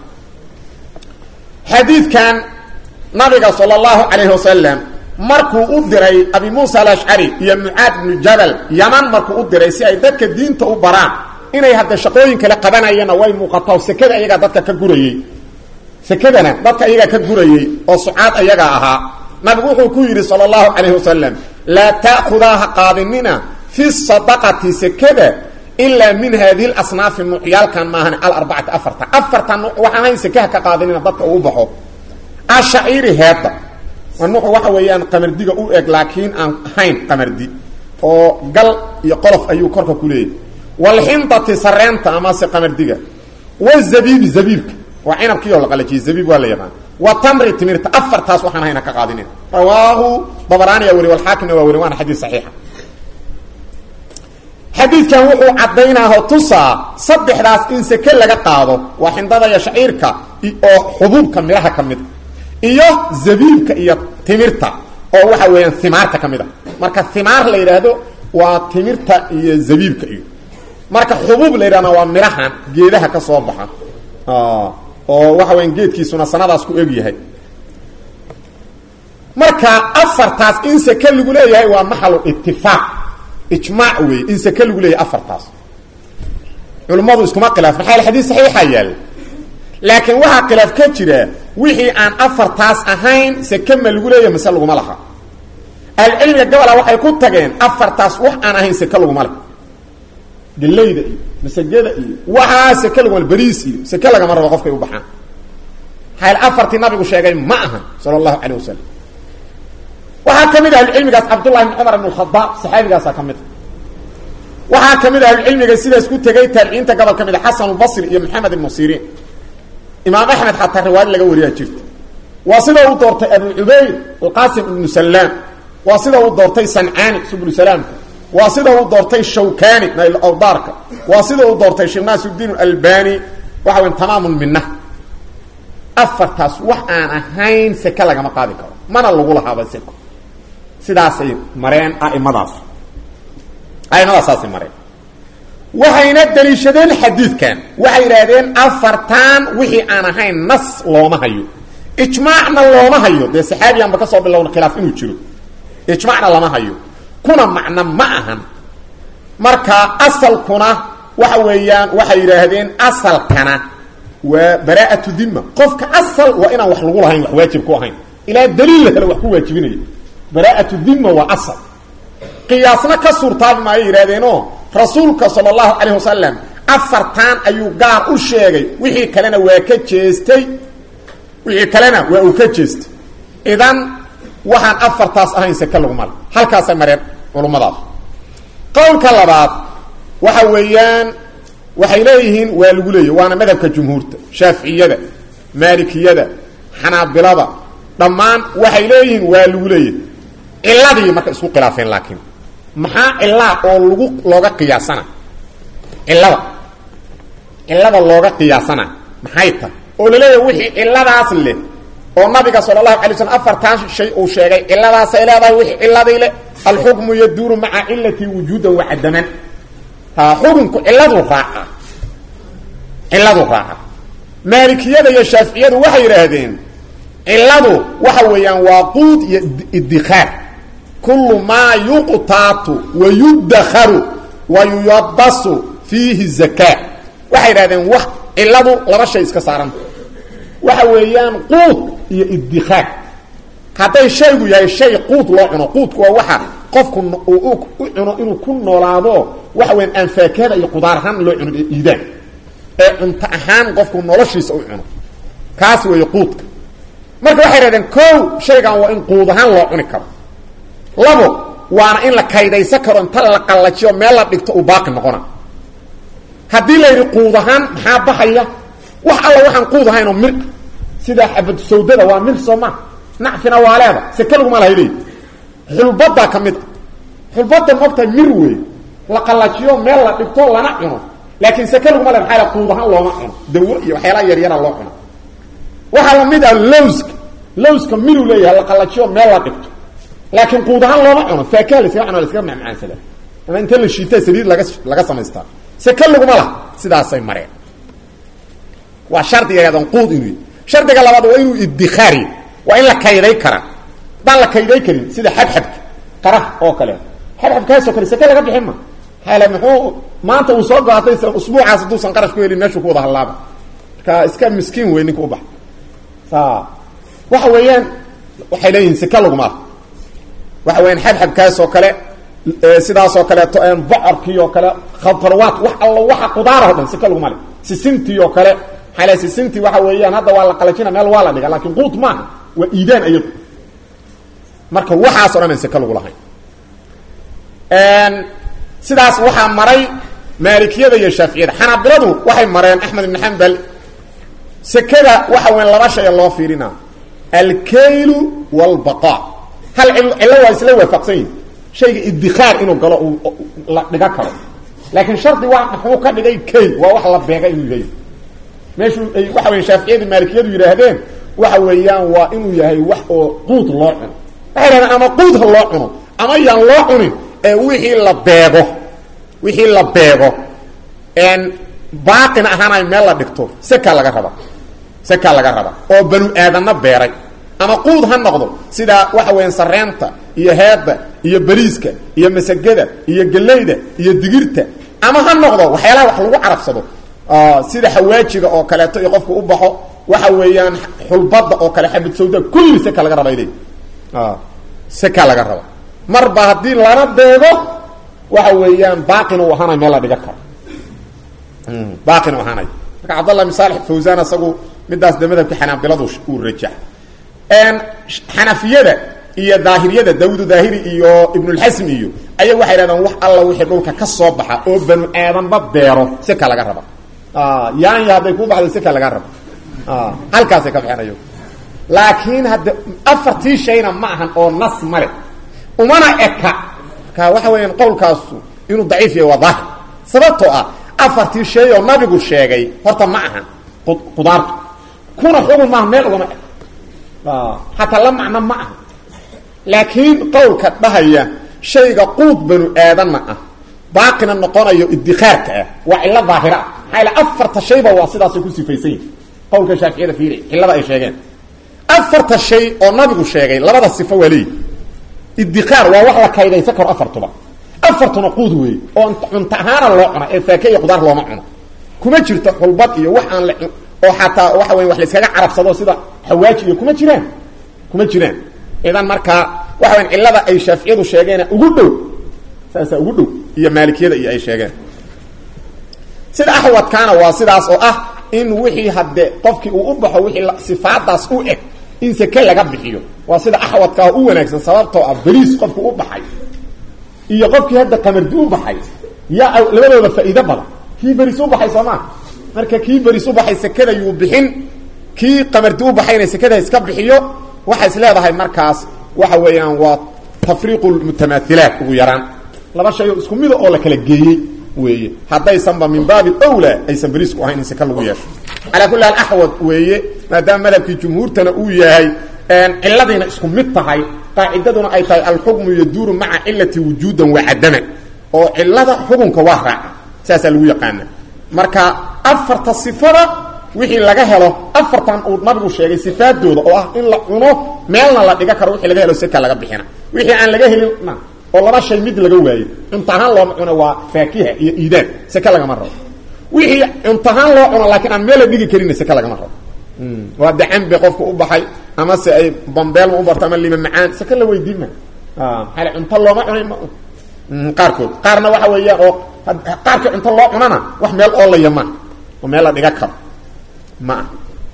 xadiidkan nabiga sala allahu calayhi wasalam markuu u diray abi muusa alashcari iyo mucaad ibnu jabal yaman markuu u diray si ay dadka diinta u baraan inay hadda shaqooyin kale qabanayana way muuqataa sekada ayagaa dadka ka gurayey sekadana dadka ayagaa ka gurayey oo sucaad ayagaa ahaa nabigu wuxuu ku yidhi sala allahu calayhi wasalam laa ta'khudaha qaadinina fi sadaqati sekada ilaa min haadihi lasnaafi nuucyaalkan maahan alarbacati afarta afarta nuuc waxaan hayn sekaha ka qaadinina dadka uu baxo ashaciiri heedda nuucu waxa weeyaan qamardiga u eg laakiin aan ahayn qamardi oo gal iyo qolof ayuu korka ku leeyahy walxindati sareenta amase qamardiga wazabiibi zabiibka waa cinabkii oo la qalajiyey zabiib waa la yaqaan wa tamri timirta afartaas waxaan hayna ka qaadinin rawaahu dabaraaniya weli walxaakimna waa weli waana xadiis saxiixa xadiidkan wuxuu caddaynaaho tusaa saddexdaas in seke laga qaado waa xindada iyo shaciirka oo xubuubka midhaha ka mid iyo zabiibka iyo timirta oo waxa weeyaan himaarta ka mid a marka himaar la yidhaahdo waa timirta iyo zabiibka iyo marka xubuub la yidhahna waa midhahan geedaha ka soo baxa oo waxa weyan geedkiisuna sanadaas ku eg yahay marka afartaas in seke lagu leeyahay waa maxalu itifaaq ijmaac wey in seke lagu leeyahay afartaas culummadu iskuma khilaaf maxaa xadiis saxiixa yaal laakiin waxaa khilaaf ka jira wixii aan afartaas ahayn seke ma lagu leeyahay mase laguma laha ahlucilmiga gabola waxay ku tageen afartaas wax aan ahayn seke laguma leh galayda iyo masagada iyo waxaa seke laguma beriis iyo seke lagama rabo qofkay u baxaan hayl afartii nabigu sheegay ma aha sala allahu calayh wasalam waxaa ka mid ahlucilmigaas cabdullahi bn cumar ibn khadaab saxaabigaasaa ka mid a waxaa ka mid ahlucilmiga sidaas ku tegay taabiciinta gobol ka mid a xasan basri iyo maxamed ibnu siriin imaam axmed xataa riwaayad laga wariyaa jirta waa sida uu doortay abu cubayd alqasim ibnu salaam waa sida uu doortay sancaani subul salaamka waa sida uu doortay shawkani nail awdaarka waa sida uu doortay sheekh naasuddiin albani waxa weyn tamaamun minah afartaas wax aan ahayn seke lagama qaadi karo mana lagu lahaaba seko sidaasay mareen aimadaas aimadaassaasay mareen waxayna daliishadeen xadiidkan waxay yidhaahdeen afartan wixii aan ahayn nas looma hayo ijmaacna looma hayo dee saxaabiyanba ka soo bilowna khilaaf inuu jiro ijmacna lama hayo kuna macno ma ahan marka asalkuna waxa weeyaan waxay yidhaahdeen asalkana waa baraa'atu dima qofka asal waa inaan wax lagu lahayn wax waajib ku ahayn ilaa daliil la helo wax ku waajibinaya baraa'atu dimma waa asal qiyaasna ka suurtaabi maayo yidhahdeenoo rasuulka sala allahu calayh wasalam afartan ayuu gaar u sheegay wixii kalena waa ka jeestay wixii kalena waa uu ka jeestay idan waxaan afartaas ahayn seke lagumale halkaasay mareen culummadaas qowlka labaad waxa weeyaan waxay leeyihiin waa lagu leeyahy waana madhabka jumhuurta shaaficiyada maalikiyada xanaabilada dhammaan waxay leeyihiin waa lagu leeyahy ciladii marka isku khilaafeen laakiin maxaa cilaa oo lagu looga qiyaasana cilada cilada looga qiyaasana maxay tahay oo laleeyahay wixii ciladaas leh oo nabiga sala allahu alay slam afartan shay uu sheegay ciladaasay leedahay wixii ciladii leh alxukmu yaduuru maca cilati wujuudan wacadaman ha xukunku ciladuu raaca ciladuu raaca maalikiyada iyo shaaficiyadu waxay yidhaahdeen ciladu waxa weeyaan waa quud iyo idikaar kullu maa yuqtaatu wa yudakaru wa yuyabasu fiihi zakaa waxay yidhahdeen wax ciladu laba shay iska saaranta waxa weeyaan quud iyo idikaar hadday shaygu yahay shay quud loo cuno quudku waa waxa qofku u cuno inuu ku noolaado waxa weyan aan faakahada iyo qudaar ahaan loo cuno iidaan ee cunto ahaan qofku noloshiisa u cuno kaas weeye quudka marka waxay yidhahdeen kow shaygan waa in quud ahaan loo cuni karo labo waana in la kaydaysan karo inta la qallajiyo meel la dhigto uu baaqi noqona haddii la yidhi quud ahaan maxaa baxaya wax alla waxaan quud ahaynoo mir sida xabad sawdada waa mir soo maa nacfina waa leeda seke laguma lahay leey xulbadaa ka mid a xulbada mogtahay mir wey la qallajiyo meel la dhigto lana cuno laakiin seke laguma le maaa quud ahaan looma cuno dawo iyo waxyaalaha yaryara loo cuno waxaa lamid ah lowska lowska miruu leeyahay la qallajiyo meel la dhigto laakiin quud ahaan looma cuno faakaha laskaga cuno laskaga macmacaansada ama inta la shiita saliid laga laga samaystaa seke laguma laha sidaasay mareen waa shardiga yadon quud inuu shardiga labaad waa inuu idikaari waa in la kayday kara haddaan la kayday karin sida xabxabka qaraha oo kale xabxabkaasoo kale seke laga bixin ma hale muxuu maanta uu soo goatay usbuucaas hadduusan qarash ku helin meeshuu ku wada hallaaba marka iska miskiin wey ninka u baxa sa waxa weeyaan waxay leeyihin seke laguma lah waxa weyaan xabxabkaas oo kale sidaasoo kaleeto bocorkii oo kale khatarwaat wax allo waxa qudaarao dhan seke laguma le sisintii oo kale maaa sisintii waxa weeyaan hadda waa la qalajina meel waa la dhiga lakin quud maaha waa iidaan ayadu marka waxaaso dhan an seke lagu lahayn sidaas waxaa maray maalikiyada iyo shaaficiyada xanaabiladu waxay mareen axmed ibn xambal sekada waxa weyan laba shay loo fiirina alkaylu wاlbaqa hal cillo waa isla waafaqsan yihin shayga idikaar inuu galo uu la dhiga karo laakiin shardi waa muxuu ka dhigay kayl waa wax la beega inuu yahay meeshuu ay waxa weya shaaficiyadu maalikiyadu yidhaahdeen waxa weeyaan waa inuu yahay wax oo quud loo cuno waxay dhahdeen ama quud ha loo cuno ama yaan loo cunin ee wixii la beego wixii la beego baaqina ahaanay meel la dhigto sekaa laga raba sekaa laga raba oo banu aadanna beeray ama quud ha noqdo sida waxa weeyaan sareenta iyo heedda iyo bariiska iyo masagada iyo gellayda iyo digirta ama ha noqdo waxyaalaha wax lagu carabsado sida xawaajiga oo kaleeto iyo qofku u baxo waxa weeyaan xulbada oo kale xabad sawda kulli seka laga raba iley seka laga raba marba haddii lana beego waxa weeyaan baaqina u ahaanay meel la dhiga karo baaqina u ahaanay marka cabdallah bin saalix fawsan isagu midaas de madhabka xanaabiladu uu rajax xanafiyada iyo daahiriyada daawudu daahiri iyo ibnulxasmi iyo aya waxay dhahdeen wax alla wixii dhulka ka soo baxa oo banu aadanba beero seka laga raba yaanya hadday ku baxdo seka laga raba halkaasay ka baxeen ayagu laakiin hadda afartii shayna ma ahan oo nas male umana eka marka waxa weeyaan qowlkaasu inuu daciif yahay waa daahir sababtoo ah afartii shay oo nabigu sheegay horta ma ahan qudaartu kuna xugun maaha meel ugama eg hataa la macno ma aha laakiin qowlka dhahaya shayga quud banu aadanna ah baaqina noqonayo idikaarka ah waa cillo daahira ah maxaa ila afarta shayba waa sidaasay ku sifaysan yihin qowlka shaaficiyada fiiri cillada ay sheegeen afarta shay oo nabigu sheegay labada sifo waa leeyihi idikaar waa wax la kaydaysan karo afartuba afartuna quud weey oo cunto ahaana loo cuna ee faake iyo qudaar looma cuno kuma jirto xulbad iyo wax aan la oo xataa waxa weya wax la iskaga carabsado sida xawaaji iyo kuma jiraan kuma jiraan idan markaa waxa weyan cillada ay shaaficiyadu sheegeena ugu dhow saasaa ugu dhow iyo maalikiyada iyo ay sheegeen sida axwadkaana waa sidaas oo ah in wixii hadde qofkii uu u baxo wixii sifaadaas u eg in seke laga bixiyo waa sida axwadkaa u wanaagsan sababtoo ah beliis qofku u baxay iyo qofkii hadda qamardi u baxay yaa labadooda faa'iido badan kii beris u baxay soo maa marka kii beris u baxay sekada yuu bixin kii qamardi u baxayna sekada iska bixiyo waxay is leedahay markaas waxa weeyaan waa tafriiqu lmutamaahilaat ugu yaraan laba shay oo isku mida oo la kala geeyey weeye haddaysanba min baabi owla aysan beriisku ahayn in seke lagu yeesho calaa kulli haal axwad weeye maadaama madhabkii jumhuurtana uu yahay ciladiina isku mid tahay qaacidaduna ay tahay alxukmu yaduuru maca cilati wujuudan wa cadaman oo cilada xukunka waa raaca saasaa lagu yaqaana marka afarta sifada wixii laga helo afartan uu nabigu sheegay sifaadooda oo ah in la cuno meelna la dhiga karo wixii laga helo seka laga bixina wixii aan laga helinna oo laba shay mid laga waayo cuntahaan looma cuno waa faakiha iyo iidaan seke lagama rabo wixii cuntahaan loo cuno laakiin aan meel la dhigi karinna seke lagama rabo waa de cambe qofka u baxay ama se ay bambeelma u barto ama lima macaan seke la weydiin ma maaa cunto looma cunay ma qaarkood qaarna waxa weeyaan oo qaarkii cunto loo cunana wax meel oolaya ma oo meel la dhiga karo ma ah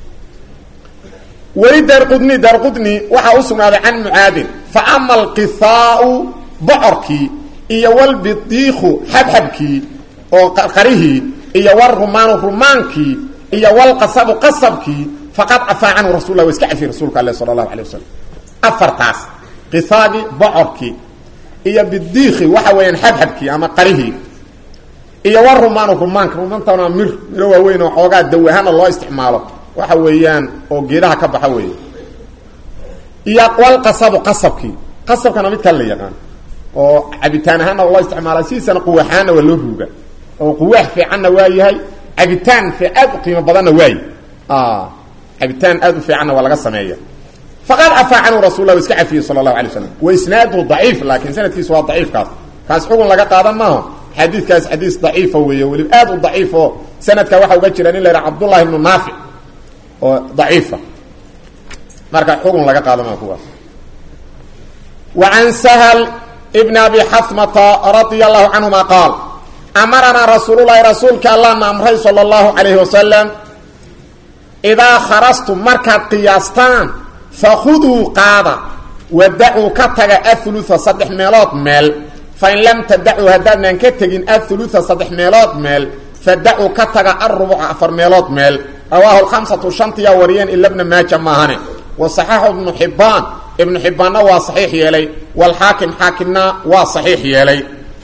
weli daarqudni daarqudni waxaa u sugnaaday can mucaadin fa ama alqihaau bocorkii iyo walbidiiku xabxabkii oo qarihii iyo walrumaanu rumaankii iyo walqasabu qasabkii faqad cafaa canhu rasul lah wa iska cafiy rasuulka ale sala allahu alay wasalam afartaas qihaagii bocorkii iyo bidiiki waxa weeyaan xabxabkii ama qarihii iyo warumaanu rumaanka rumaantana mir miro waaweyn oo xoogaa daw ahaana loo isticmaalo waxa weeyaan oo geedaha ka baxa weeye iyo walqasabu qasabkii qasabkana mid kale la yaqaan oo cabitaan ahaana loo isticmaala sidiisana quwaxaana waa loo ruuga oo quwaax fiicanna waa yahay cabitaan fi aad u qiimo badanna waaye cabitaan aad u fiicanna waa laga sameeya faqad cafaa canhu rasul lah iska cafiyey sala allahu alay slam wa isnaaduhu daciif laakiin sanadkiisu waa daciifkaas kaas xugun laga qaadan maaho xadiidkaas xadiis daciifa weeye weliba aad u daciifo sanadka waxaa uga jira nin la yhaha cabdullahi ibnu naafic oo daciifa marka xugun laga qaadan maaho kuwaas wa can sahl bn abi xasmata radia allahu canhuma qaal amaranaa rasuululahi rasuulka allahna amray sala allahu calayhi wasalam idaa kharastum markaad qiyaastaan fakhuduu qaada wadacuu ka taga aulua saddex meelood meel fain lam tadacuu haddaadnaan ka tegin aulua saddex meelood meel fadacuu ka taga arubuca afar meelood meel rawaahu lkhamsatu shantiyaa wariyeen ila bna maaja maahane wa saxaxu ibnu xibbaan ibnu xibbaanna waa saxiix yeelay walxaakim xaakimna waa saxiix yeelay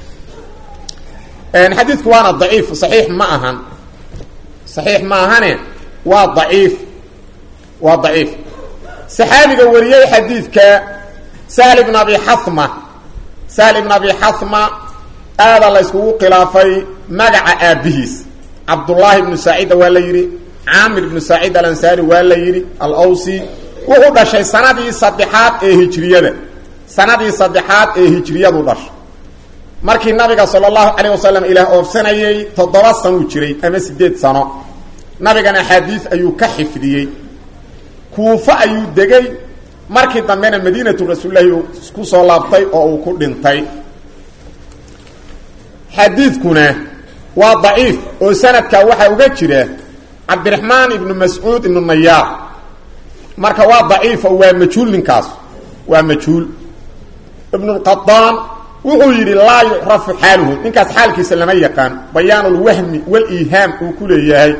xadiidku waana daciif saxiix ma ahan saxiix ma ahane waa daciif waa daciif saxaabiga wariyey xadiidka sahl ibn abi xama sahl ibn abi xama aada la yskugu khilaafay magaca aabbihiis cabdullaahi ibnu saacida waa la yidhi caamir ibnu saacid alansaari waa la yidhi alawsi wuxuu dhashay sanadii saddexaad ee hijriyada sanadii saddexaad ee hijriyadu dhashay markii nabiga sala allahu calayh wasalam ilaah oofsanayey toddoba sanuu jiray ama siddeed sano nabigan axaadiis ayuu ka xifdiyey kuufo ayuu degay markii dambena madiinatu rasuulilahi uu ku soo laabtay oo uu ku dhintay xadiidkuna waa daciif oo sanadka waxaa uga jira cabdiraxmaan ibnu mascuud ibnu nayaar marka waa daciif oo waa majhuul ninkaas waa majhuul ibnulqadaan wuxuu yidhi laa yucrafu xaaluhu ninkaas xaalkiisa lama yaqaan bayaan lwahmi waliihaam uu ku leeyahay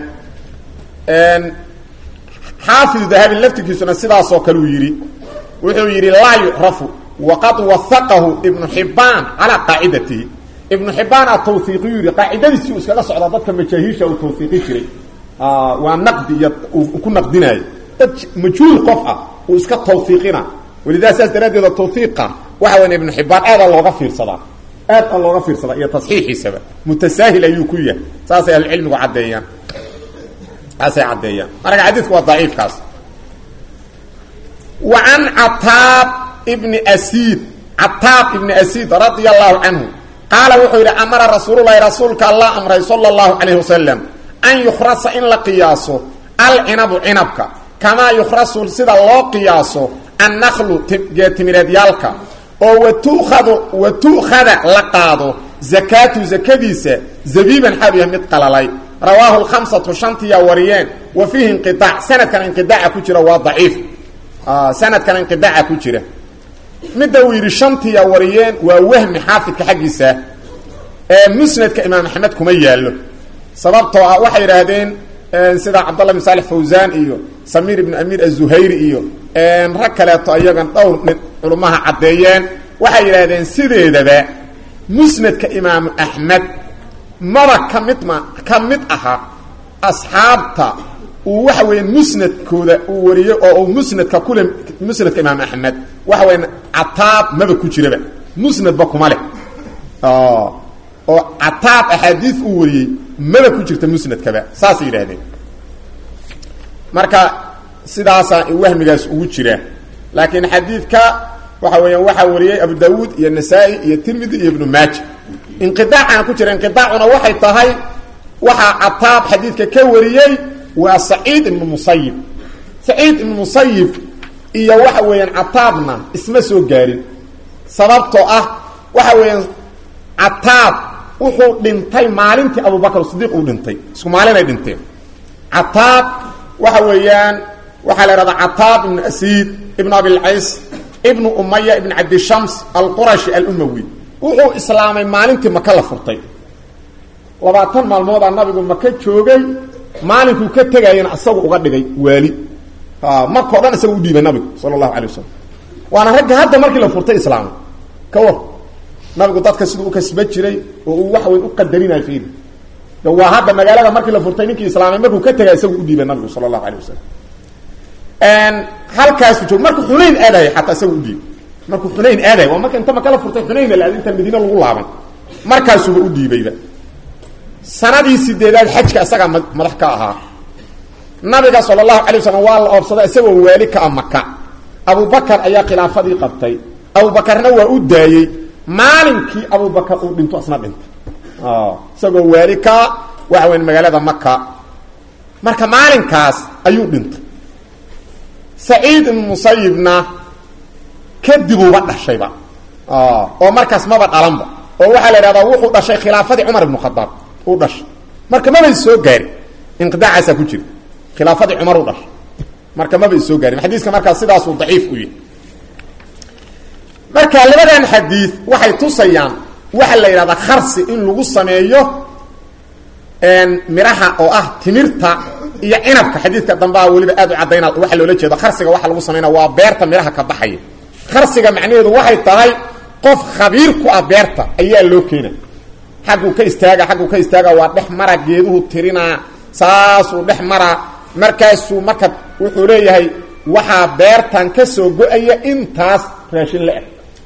xaafidu dahabi laftirkiisuna sidaasoo kale uu yidhi wuxuu yidhi laa yucrafu waqad waaqahu ibnu xibbaan calaa qaacidatihi ibnu xibbaana tawhiiqiyu yidhi qaacidadiisii uu iskaga socdaa dadka majaahiisha uu tawhiiqi jiray waa naqdi iyo uu ku naqdinaayo dad majhuul qof ah uu iska tawhiiqina walidaa saas daraaddeeda tawhiiqa waxa weya ibnu xibbaan aada looga fiirsadaa aad a looga fiirsadaa iyo tasxiixiisaba mutasaahil ayuu ku yahay saasay ahlucilmigu caddeeyaan saasay caddeeyaan marka xadiidku waa daciifkaas wa can cataab ibni asiid cataab ibni asiid radia allahu canhu qaala wuxuu yidhi amara rasuululahi rasuulka allah amray sala allahu calayh wasalam an yukhrasa in la qiyaaso alcinabu cinabka kamaa yukhrasu sida loo qiyaaso annaklu geetimireedyaalka oo watukhadu wa tu'khada la qaado zakaatu zakadiisa zabiiban xaal yahay mid qalalay rawaahu lkhamsatu shantiyaa wariyeen wa fiihi inqiaac sanadkan inqidaaca ku jira waa daciif sanadkan inqidaaca ku jira midda uu yidhi shantiyaa wariyeen waa wahmi xaafidka xaggiisa ee musnadka imaam axmed kuma yaallo sababtoo ah waxay yidhaahdeen sida cabdallah bin saalex fawsaan iyo samiir ibnu amiir azuhayri iyo rag kaleeto iyagan dhowr nin culummaha caddeeyeen waxay yidhaahdeen sideedaba musnadka imaamu axmed maba ka mid ma ka mid aha asxaabta uu waxa weya musnadkooda uu wariyey oo uu musnadka kule musnadka imaam axmed waxa weya cataab maba ku jiraba musnadba kuma leh oo cataab axaadiis uu wariyey maba ku jirta musnadkaba saasay yidhahdeen marka sidaasaa wahmigaas ugu jira laakiin xadiidka waxa weeyaan waxaa wariyey abu dawuud iyo nasaa-i iyo tirmidi iyo ibnu maaja inqidaacana ku jira inqidaacuna waxay tahay waxaa cataab xadiidka ka wariyey waa saciid ibnu musayib saciid ibnu musayib iyo waxa weeyaan cataabna isma soo gaarin sababtoo ah waxa weeyaan cataab wuxuu dhintay maalintii abubakr sidiiq uu dhintay isku maalinay dhinteen cataab waxa weeyaan waxaa la ihahdaa cataab ibnu asiid ibnu abilcays ibnu umaya ibn cabdishams alqurashi alumawi wuxuu islaamay maalintii maka la furtay labaatan maalmoodaa nabigu maka joogay maalinkuu ka tegayana isagu uga dhigay waali markao dhan isaga udhiibay nabigu sala allahu alay wasalam waana ragga hadda markii la furtay islaamay ka war nabigu dadka siduu ukasba jiray oo uu wax weyn u qadarinayo fiiri waa hadda magaalada markii la furtay ninkii islaamay markuu ka tegay isagu udhiibay nabigu sala allahu alay wasalam halkaasu joog markuu xunayn aadayo xataa isaga udhiibay markuu xunayn aadayo waa marka inta maka la furtay xunayn la inta madiine lagu laaban markaasuba u dhiibayba sanadii sideedaad xajka isagaa madax ka ahaa nabiga sala allahu alay wasalam waa la oobsaday isagoo waali ka a maka abubakar ayaa khilaafadii qabtay abubakarna waa u daayey maalinkii abubakar uu dhinto isna dhintay isagoo waali ka waxa weya magaalada maka marka maalinkaas ayuu dhintay saciid ibnu musayibna kadibuuba dhashayba oo markaas maba dhalanba oo waxaa la idhahdaa wuxuu dhashay khilaafadii cumar ibnu khadaab uu dhashay marka mabay soo gaarin inqidaacaasaa ku jira khilaafadii cumar u dhashay marka mabay soo gaarin xadiiska markaas sidaasuu daciif u yahay marka labadan xadiid waxay tusayaan waxaa la yidhahdaa kharsi in lagu sameeyo miraha oo ah timirta iyo cinabka xadiidka dambaa weliba aad u cadayna waxa loola jeedo kharsiga waxa lagu samaynaa waa beerta miraha ka baxaya kharsiga macnaheedu waxay tahay qof khabiir ku ah beerta ayaa loo keena xagguu ka istaaga xagguu ka istaaga waa dhex mara geeduhu tirinaa saasuu dhex maraa markaasuu marka wuxuu leeyahay waxaa beertan ka soo go-aya intaas raashin la-eg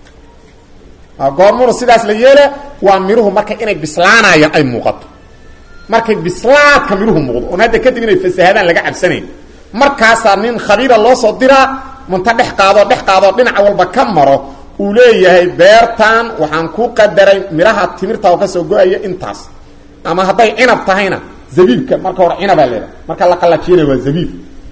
goormuna sidaas la yeela waa miruhu marka inay bislaanayaan ay muuqato markay bislaadka miruhu muuqdo oon hadda kadib inay fasahadaan laga cabsanayn markaasaa nin khabiira loo soo diraa munta dhex qaadoo dhex qaadoo dhinac walba ka maro uu leeyahay beertan waxaan ku qadaray miraha timirta oo ka soo go-aya intaas ama hadday cinab tahayna zabiibka marka hore cinabaa leedahay marka la qallajiyana waa zabiib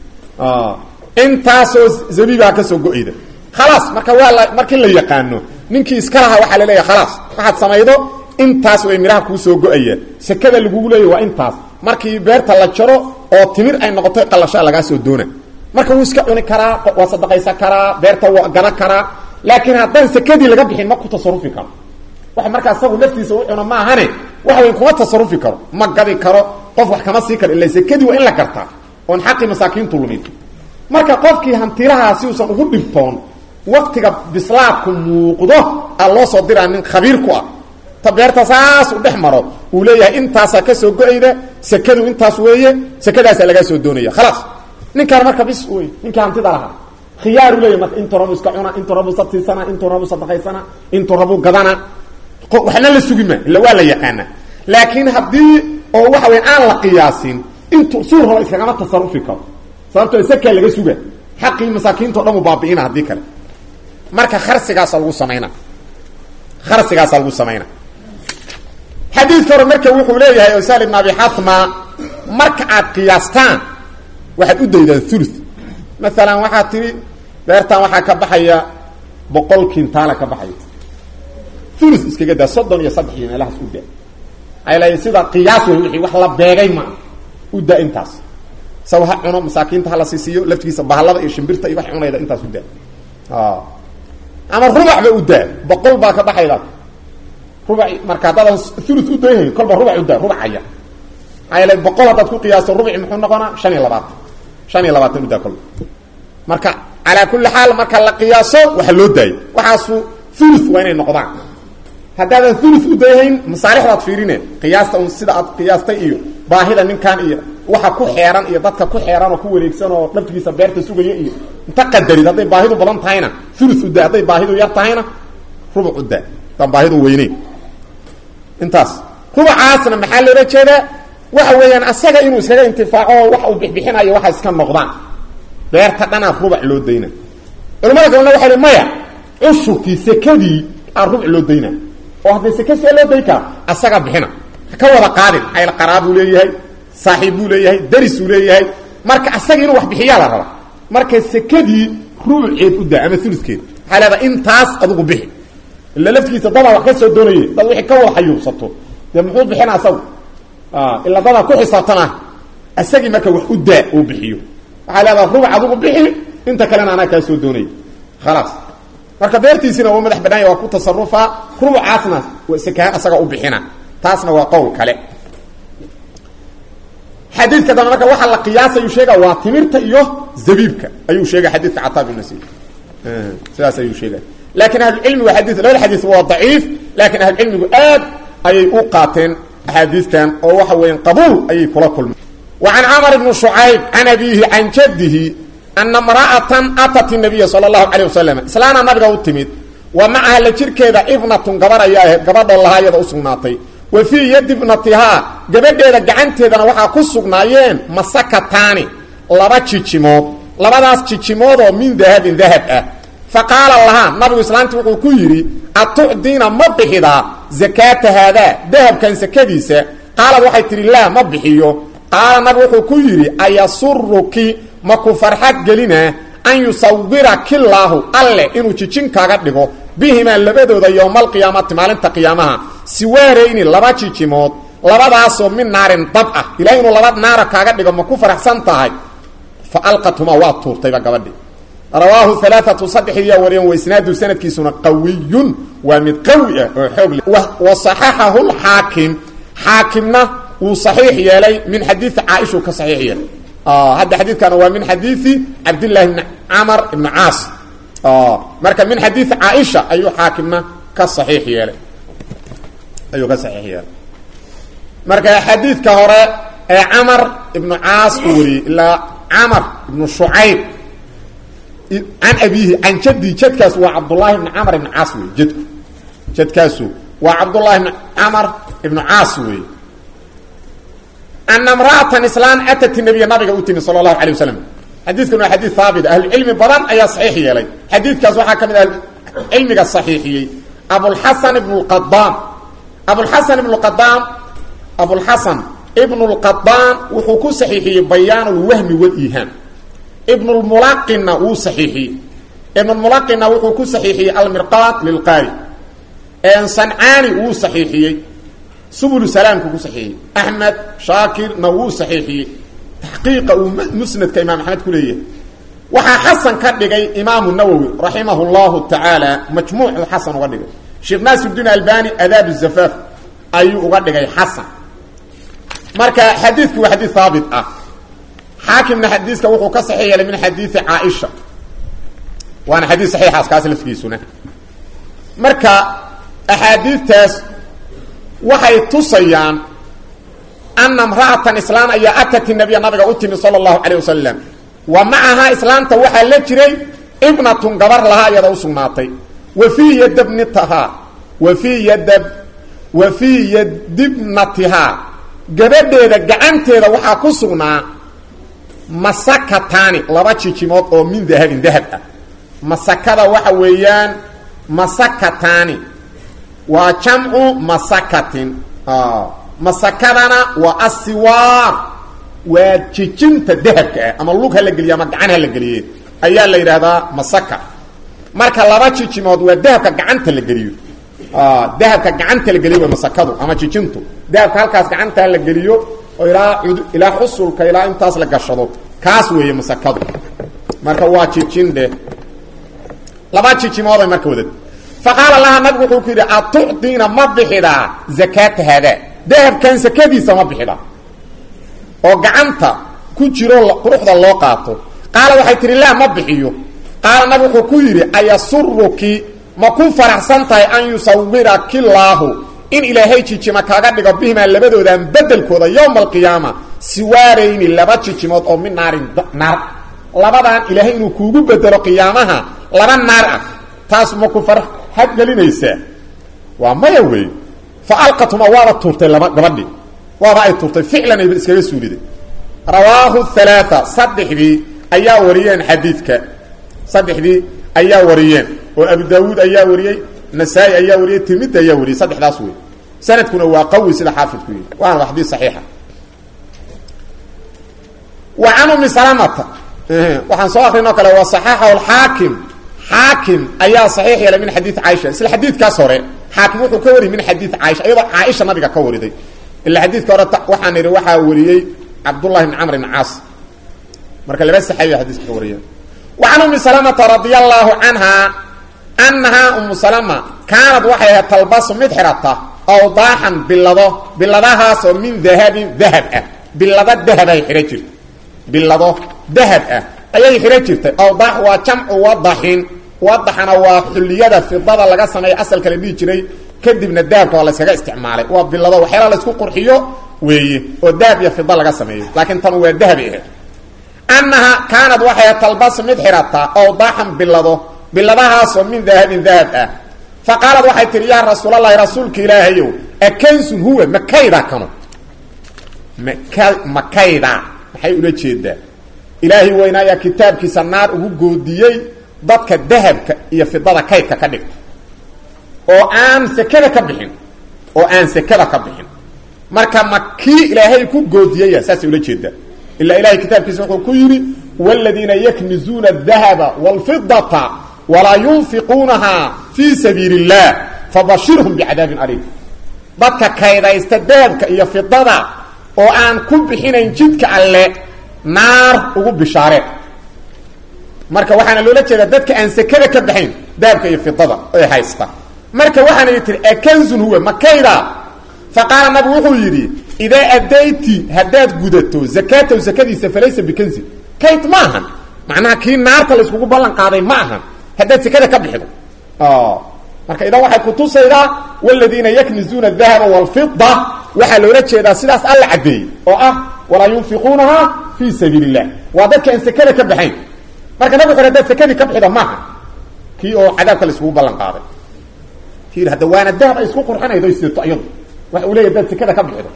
intaasoo zabiibaha ka soo go-ayda khalaas marka waa la markii la yaqaano ninkii iska lahaa waxaa la leeyahay khalaas waxaad samaydo intaas way miraha kuu soo go-aya sekada lagugu leeyahy waa intaas markii beerta la jaro oo timir ay noqoto qallashaa lagaa soo doona marka wuu iska cuni karaa waa sadaqaysan karaa beerta waa gada karaa laakiin haddaan sekadii laga bixin ma ku tasarufi karo wax markaa isagu laftiisa u cuno maahane waxa way kuma tasarufi karo ma gadi karo qof wax kama sii karo illa sekadii waa in la gartaa oon xaqii masaakiintu lumin marka qofkii hantilahaa si uusan ugu dhibtoon waktiga bislaadku muuqdo a loo soo diraa nin khabiir ku ah ta beerta saas u dhex maro uu leeyahay intaasaa ka soo go-ayda sekadu intaas weeye sekadaasaa lagaa soo doonaya khalaas ninkaan marka bis wey ninkii hantida lahaa khiyaaru leeyahy marka intuu rabu iska cuna intuu rabu sabtiisana intuu rabu sadaqaysana intuu rabu gadana waxna la sugi ma illa waa la yaqaana laakiin haddii oo waxa weya aan la qiyaasin intuu suu rabo iskagama tasarufi karo sababtoo sakaa laga suga xaqii masaakiinto dhan u baabi'ina haddii kale marka kharsigaasa lagu samayna kharsigaasa lagu samayna xadiidka hore marka wuxuu leeyahay osal ibn abi xatma marka aad qiyaastaan waxaad u daydaan ulu maalan waxaad tihi beertan waxaa ka baxaya boqol kintaala ka baxay ulu iskaga daa soddon iyo saddex iyo meelahaas u daa ala sida qiyaas wey wixii wax la beegay ma u daa intaas saw ha cuno masaakiinta hala siisiiyo laftigiisa bahalada iyo shimbirta iyo wax cunayda intaas u daa ama rubacba u daa boqol baa ka baxayda rubac marka haddaadan ulu u dayhayn kolba rubac u daa rubacaya ala boqol haddaad ku qiyaasto rubici muxuu noqonaa shan iyo labaatan shan iyo labaatan u daa kolba marka calaa kulli xaal marka la qiyaaso waxa loo daayo waxaasu ulu waa inay noqdaan haddaadan ulu u dayhayn masaalixdaad fiirine qiyaasta un sida aad qiyaastay iyo baahida ninkan iyo waxa ku xeeran iyo dadka ku xeeran oo ku wareegsan oo dhaftigiisa beerta sugaya iyo inta qadarid hadday baahidu badan tahayna ulu u daa hadday baahidu yar tahayna rubuc u daa haddaan baahidu weyneyn intaas rubacaasna maxaa loola jeedaa waxa weeyaan asaga inuu iskaga intifaaco oo wax uu bixbixinayo waxa iska noqdaan beerta dhanaa rubac loo dayna culamada kalena waxay hi maya cushurkii sekadii aa rubuc loo dayna oo hadday seke see loo day kara asaga bixina ka wada qaadin ayl qaraabuu leeyahay saaxiib buu leeyahay darisuu leeyahay marka asaga inuu wax bixiyaa la raba marka sekadii rubuceed u daa ama uluskeed waxaa leedaha intaas adugu bixi ila laftigiisa dadaa wax ka soo doonaye dad wixii ka wada xayuubsato dee muxuu bixina asagu ila dadaa ku xisaabtana asagii marka wax u daa uu bixiyo waxaa leedaha rubuc adugu bixi inta kalena anaa kaa soo doonaya khalaas marka beertiisina waa madax banaanya waa ku tasarufaa rubucaasna sekahaan asaga u bixina taasna waa qowl kale xadiidka dambe marka waxaa la qiyaasayuu sheega waa timirta iyo zabiibka ayuu sheegay xadiidka cataa bin nasiir sidaas ayuu sheegay laakiin ahlucilmigu adi labada xadiis waa daciif laakiin ahlucilmigu aad ayay u qaateen axaadiistan oo waxa weeyaan qabuul ayay kula kulmeen wa can camar bni shucayb can abiihi can jaddihi ana mra'atan atat nabiya sala allahu calayh wasalam islaana nabiga u timid wa macaha la jirkeeda ibnatun gabar ayaa ahayd gabadhoo lahaa iyada u sugnaatay wa fii yadi ibnatihaa gabadheeda gacanteedana waxaa ku sugnaayeen masakataani laba jijimood labadaas jijimoodoo min dahabin dahab ah fa qaala lahaa nabigu islaantii wuxuu ku yidhi atucdiina ma bixidaa zakaata haadaa dahabkan sakadiisa qaalad waxay tidhi laa ma bixiyo qaala nabigu wuxuu ku yidhi ayasuruki ma ku farxad gelinaa an yusawiraki llaahu alle inuu jijin kaaga dhigo bihimaa labadooda yowmaalqiyaamati maalinta qiyaamaha siwaarayni laba jijimood labadaasoo min naarin dab ah ilahay inuu laba naara kaaga dhigo ma ku faraxsan tahay fa alqathumaa waa tuurtayba gabadhi rawaahu alaaatu saddexiyaa wariyan wa isnaadu sanadkiisuna qawiyun waa mid qawi ah oo xoog leh wa saxaxahu lxaakim xaakimna wuu saxiix yeelay min xadiidi caaishuu ka saxiix yeelay hadda xadiidkana waa min xadiidi cabdillahi bni camar ibni caas marka min xadiidi caaisha ayuu xaakimna ka saxiix yeelay ayuu ka saxiix yeelay marka xadiidka hore ee camar ibnu caas uu wariyey ilaa camar ibnu shucayb can abiihi can jaddi jadkaas waa cabdullaahi ibni camar ibni caas wey jadku jadkaasu waa cabdullahi ibni camar ibnu caas wey ana mra'atan islaan atat nabiya nabiga u timi sala allahu alay wasalam xadiidkan waa xadiid haabit ahlucilmi badan ayaa saxiix yeelay xadiidkaas waxaa ka mid ahlucilmiga saxiixiyey abulxasan ibnu lqadaan abulxasan ibnu qadaan abulxasan ibnu lqadaan wuxuu ku saxiixiyey bayaan lwahmi waliihaam ibnulmulaqinna wuu saxiixiyey ibnulmulaqinna wuxuu ku saxiixiyey almirqaat lilqaari sancaani wuu saxiixiyey subul salaamku ku saxiixiyey axmed shaakirna wuu saxiixiyey taxqiiqa uu musnadka imaam axmed ku leeyahay waxaa xasan ka dhigay imaamu nawowi raximah llahu tacaala majmuucuu xasan uga dhigay sheekh naasirdiin albani adaab zafaaf ayuu uga dhigay xasan marka xadiidku waa xadiid haabit ah xaakimna xadiiska wuxuu ka saxiix yeelay min xadiidi caaisha waana xadiid saxiixaas kaas lafkiisuna marka axaadiidtaas waxay tusayaan ana mra'atan islaan ayaa atat nabiya nabiga u timi sala allahu calayh wasalam wa macahaa islaamta waxaa la jiray ibnatun gabar lahaa iyada u sugnaatay wa fii yadabnitahaa wa fii yadab wa fii yadibnatihaa gabadheeda gacanteeda waxaa ku sugnaa masakataani laba jijimood oo min dahabin dahab ah masakada waxa weeyaan masakataani waa jamcu masakatin masakadana waa asiwaar waa jijinta dahabka ah ama lug ha la geliye ama gacan ha la geliye ayaa la yidhaahdaa masaka marka laba jijimood waa dahabka gacanta la geliyo dahabka gacanta la geliyo waa masakadu ama jijintu dahabka halkaas gacantaa la geliyo oo ilaa ilaa xusulka ilaa intaas la gashado kaas weeye masakadu marka waa jijin dheh laba jijimooday marka wadad faqaala laha nabigu wuxuu ku yidhi atucdiina ma bixidaa zakaata haadaa dahabkan sakadiisa ma bixidaa oo gacanta ku jiro quruxda loo qaato qaala waxay tihi laa ma bixiyo qaala nabi wuxuu ku yidhi ayasuruki ma ku faraxsan tahay an yusawiraki laahu in ilaahay jijima kaaga dhigo bihimaa labadoodan bedelkooda yowma alqiyaama siwaarayni laba jijimood oo min naarin naar labadan ilaahay inuu kuugu bedelo qiyaamaha laba naar ah taas ma ku farxad gelinaysaa waa maya wey fa alqatuma waaba tuurtay laba gabadhii waaba ay tuurtay ficlan ayba iskaga suuliday rawaahu halaaa saddexdii ayaa wariyeen xadiidka saddexdii ayaa wariyeen oo abu daawuud ayaa wariyey nasaa-i ayaa wariyey tirmidi ayaa wariyey saddexdaas wey sanadkuna waa qawi sida xaafidku yihi waana wa xadiis saxiixa wa can umi salamata waxaan soo akrinoo kale waa saxaxahu alxaakim xaakim ayaa saxiix yeelay min xadiid caaisha isla xadiidkaas hore xaakim wuxuu ka wariyey min xadiid caaisha iyadoo caaisha nabiga ka wariday ila xadiidka hore waxaan idhi waxaa wariyey cabdullahi bn camr bn caas marka laba saxaabiya xadiiska ka wariyeen wa can umi salamata radia allaahu canha annahaa umu salama kaanad waxay ahayd talbasu mid xidhata awdaaxan bilado biladahaasoo min dahabin dahab ah bilado dahabay xidhan jirtay bilado dahab ah ayay xidhan jirtay awdaax waa jamcu wadaxin wadaxana waa xulliyada fidada laga sameeya asalka la dhihi jiray kadibna dahabka waa layskaga isticmaalay waa bilado waxyaala laysku qurxiyo weeye oo dahab iyo fida laga sameeyo laakiin tan waa dahabi ahayd annaha kaanad waxay talbas mid xidhataa awdaaxan bilado biladahaasoo min dahabin dahab ah fa qaalad waxay tihi yaa rasuulalahi rasuulka ilaahayow akansun huwa makayda kanu maka makayda maxay ula jeedaa ilaahay weynaayaa kitaabkiisa naar ugu goodiyey dadka dahabka iyo fidada kaydka ka dhigta oo aan sekada ka bixin oo aan sekada ka bixin marka ma kii ilaahay ku goodiyaya saasay ula jeedaa ilaa ilahay kitaabkiisa wuxuu ku yidhi wladiina yaknizuuna adahaba wاlfidata walaa yunfiquunahaa fii sabiili اllah fabashirhum bicadaabin aliim dadka kaydaysta dahabka iyo fidada oo aan ku bixinayn jidka alle naar ugu bishaareen marka waxaana loola jeedaa dadka aan sekada ka baxayn dahabka iyo fidada ee haysta marka waxaana tihi akanzun huwa makayda faqaala nabigu wuxuu yidhi idaa adayti haddaad gudato zakaatahu zakadiisa falaysa bikanzin kayd ma ahan macnaha kii naarta layskugu ballan qaaday ma ahan haddaad sekada ka bixido marka idan waxay kutusaydaa wladiina yaknizuuna adahaba wاlfida waxaa loola jeedaa sidaas alla caddeeyey oo ah walaa yunfiquunahaa fii sabiil اllah waa dadka aan sekada ka baxayn marka nabig xore hadaad sekadii ka bixida maaha kii oo cadaabka layskugu ballan qaaday kii hadda waana dahab ay isku qurxinaydo sidato iyadu waxa uu leya hadaad sekada ka bixido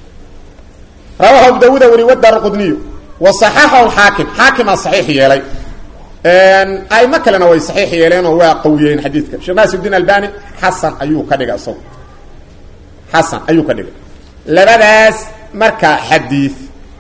rawahu abu dawuuda wari wadar qudniyu wa صaxaxahu xaakim xaakimaa saxiix yeelay aimo kalena way saxiix yeeleenoo waa qawiyeen xadiidka sheekh naasirdiin albani xasan ayuu ka dhigay isagu xasan ayuu ka dhigay labadaas marka xadiid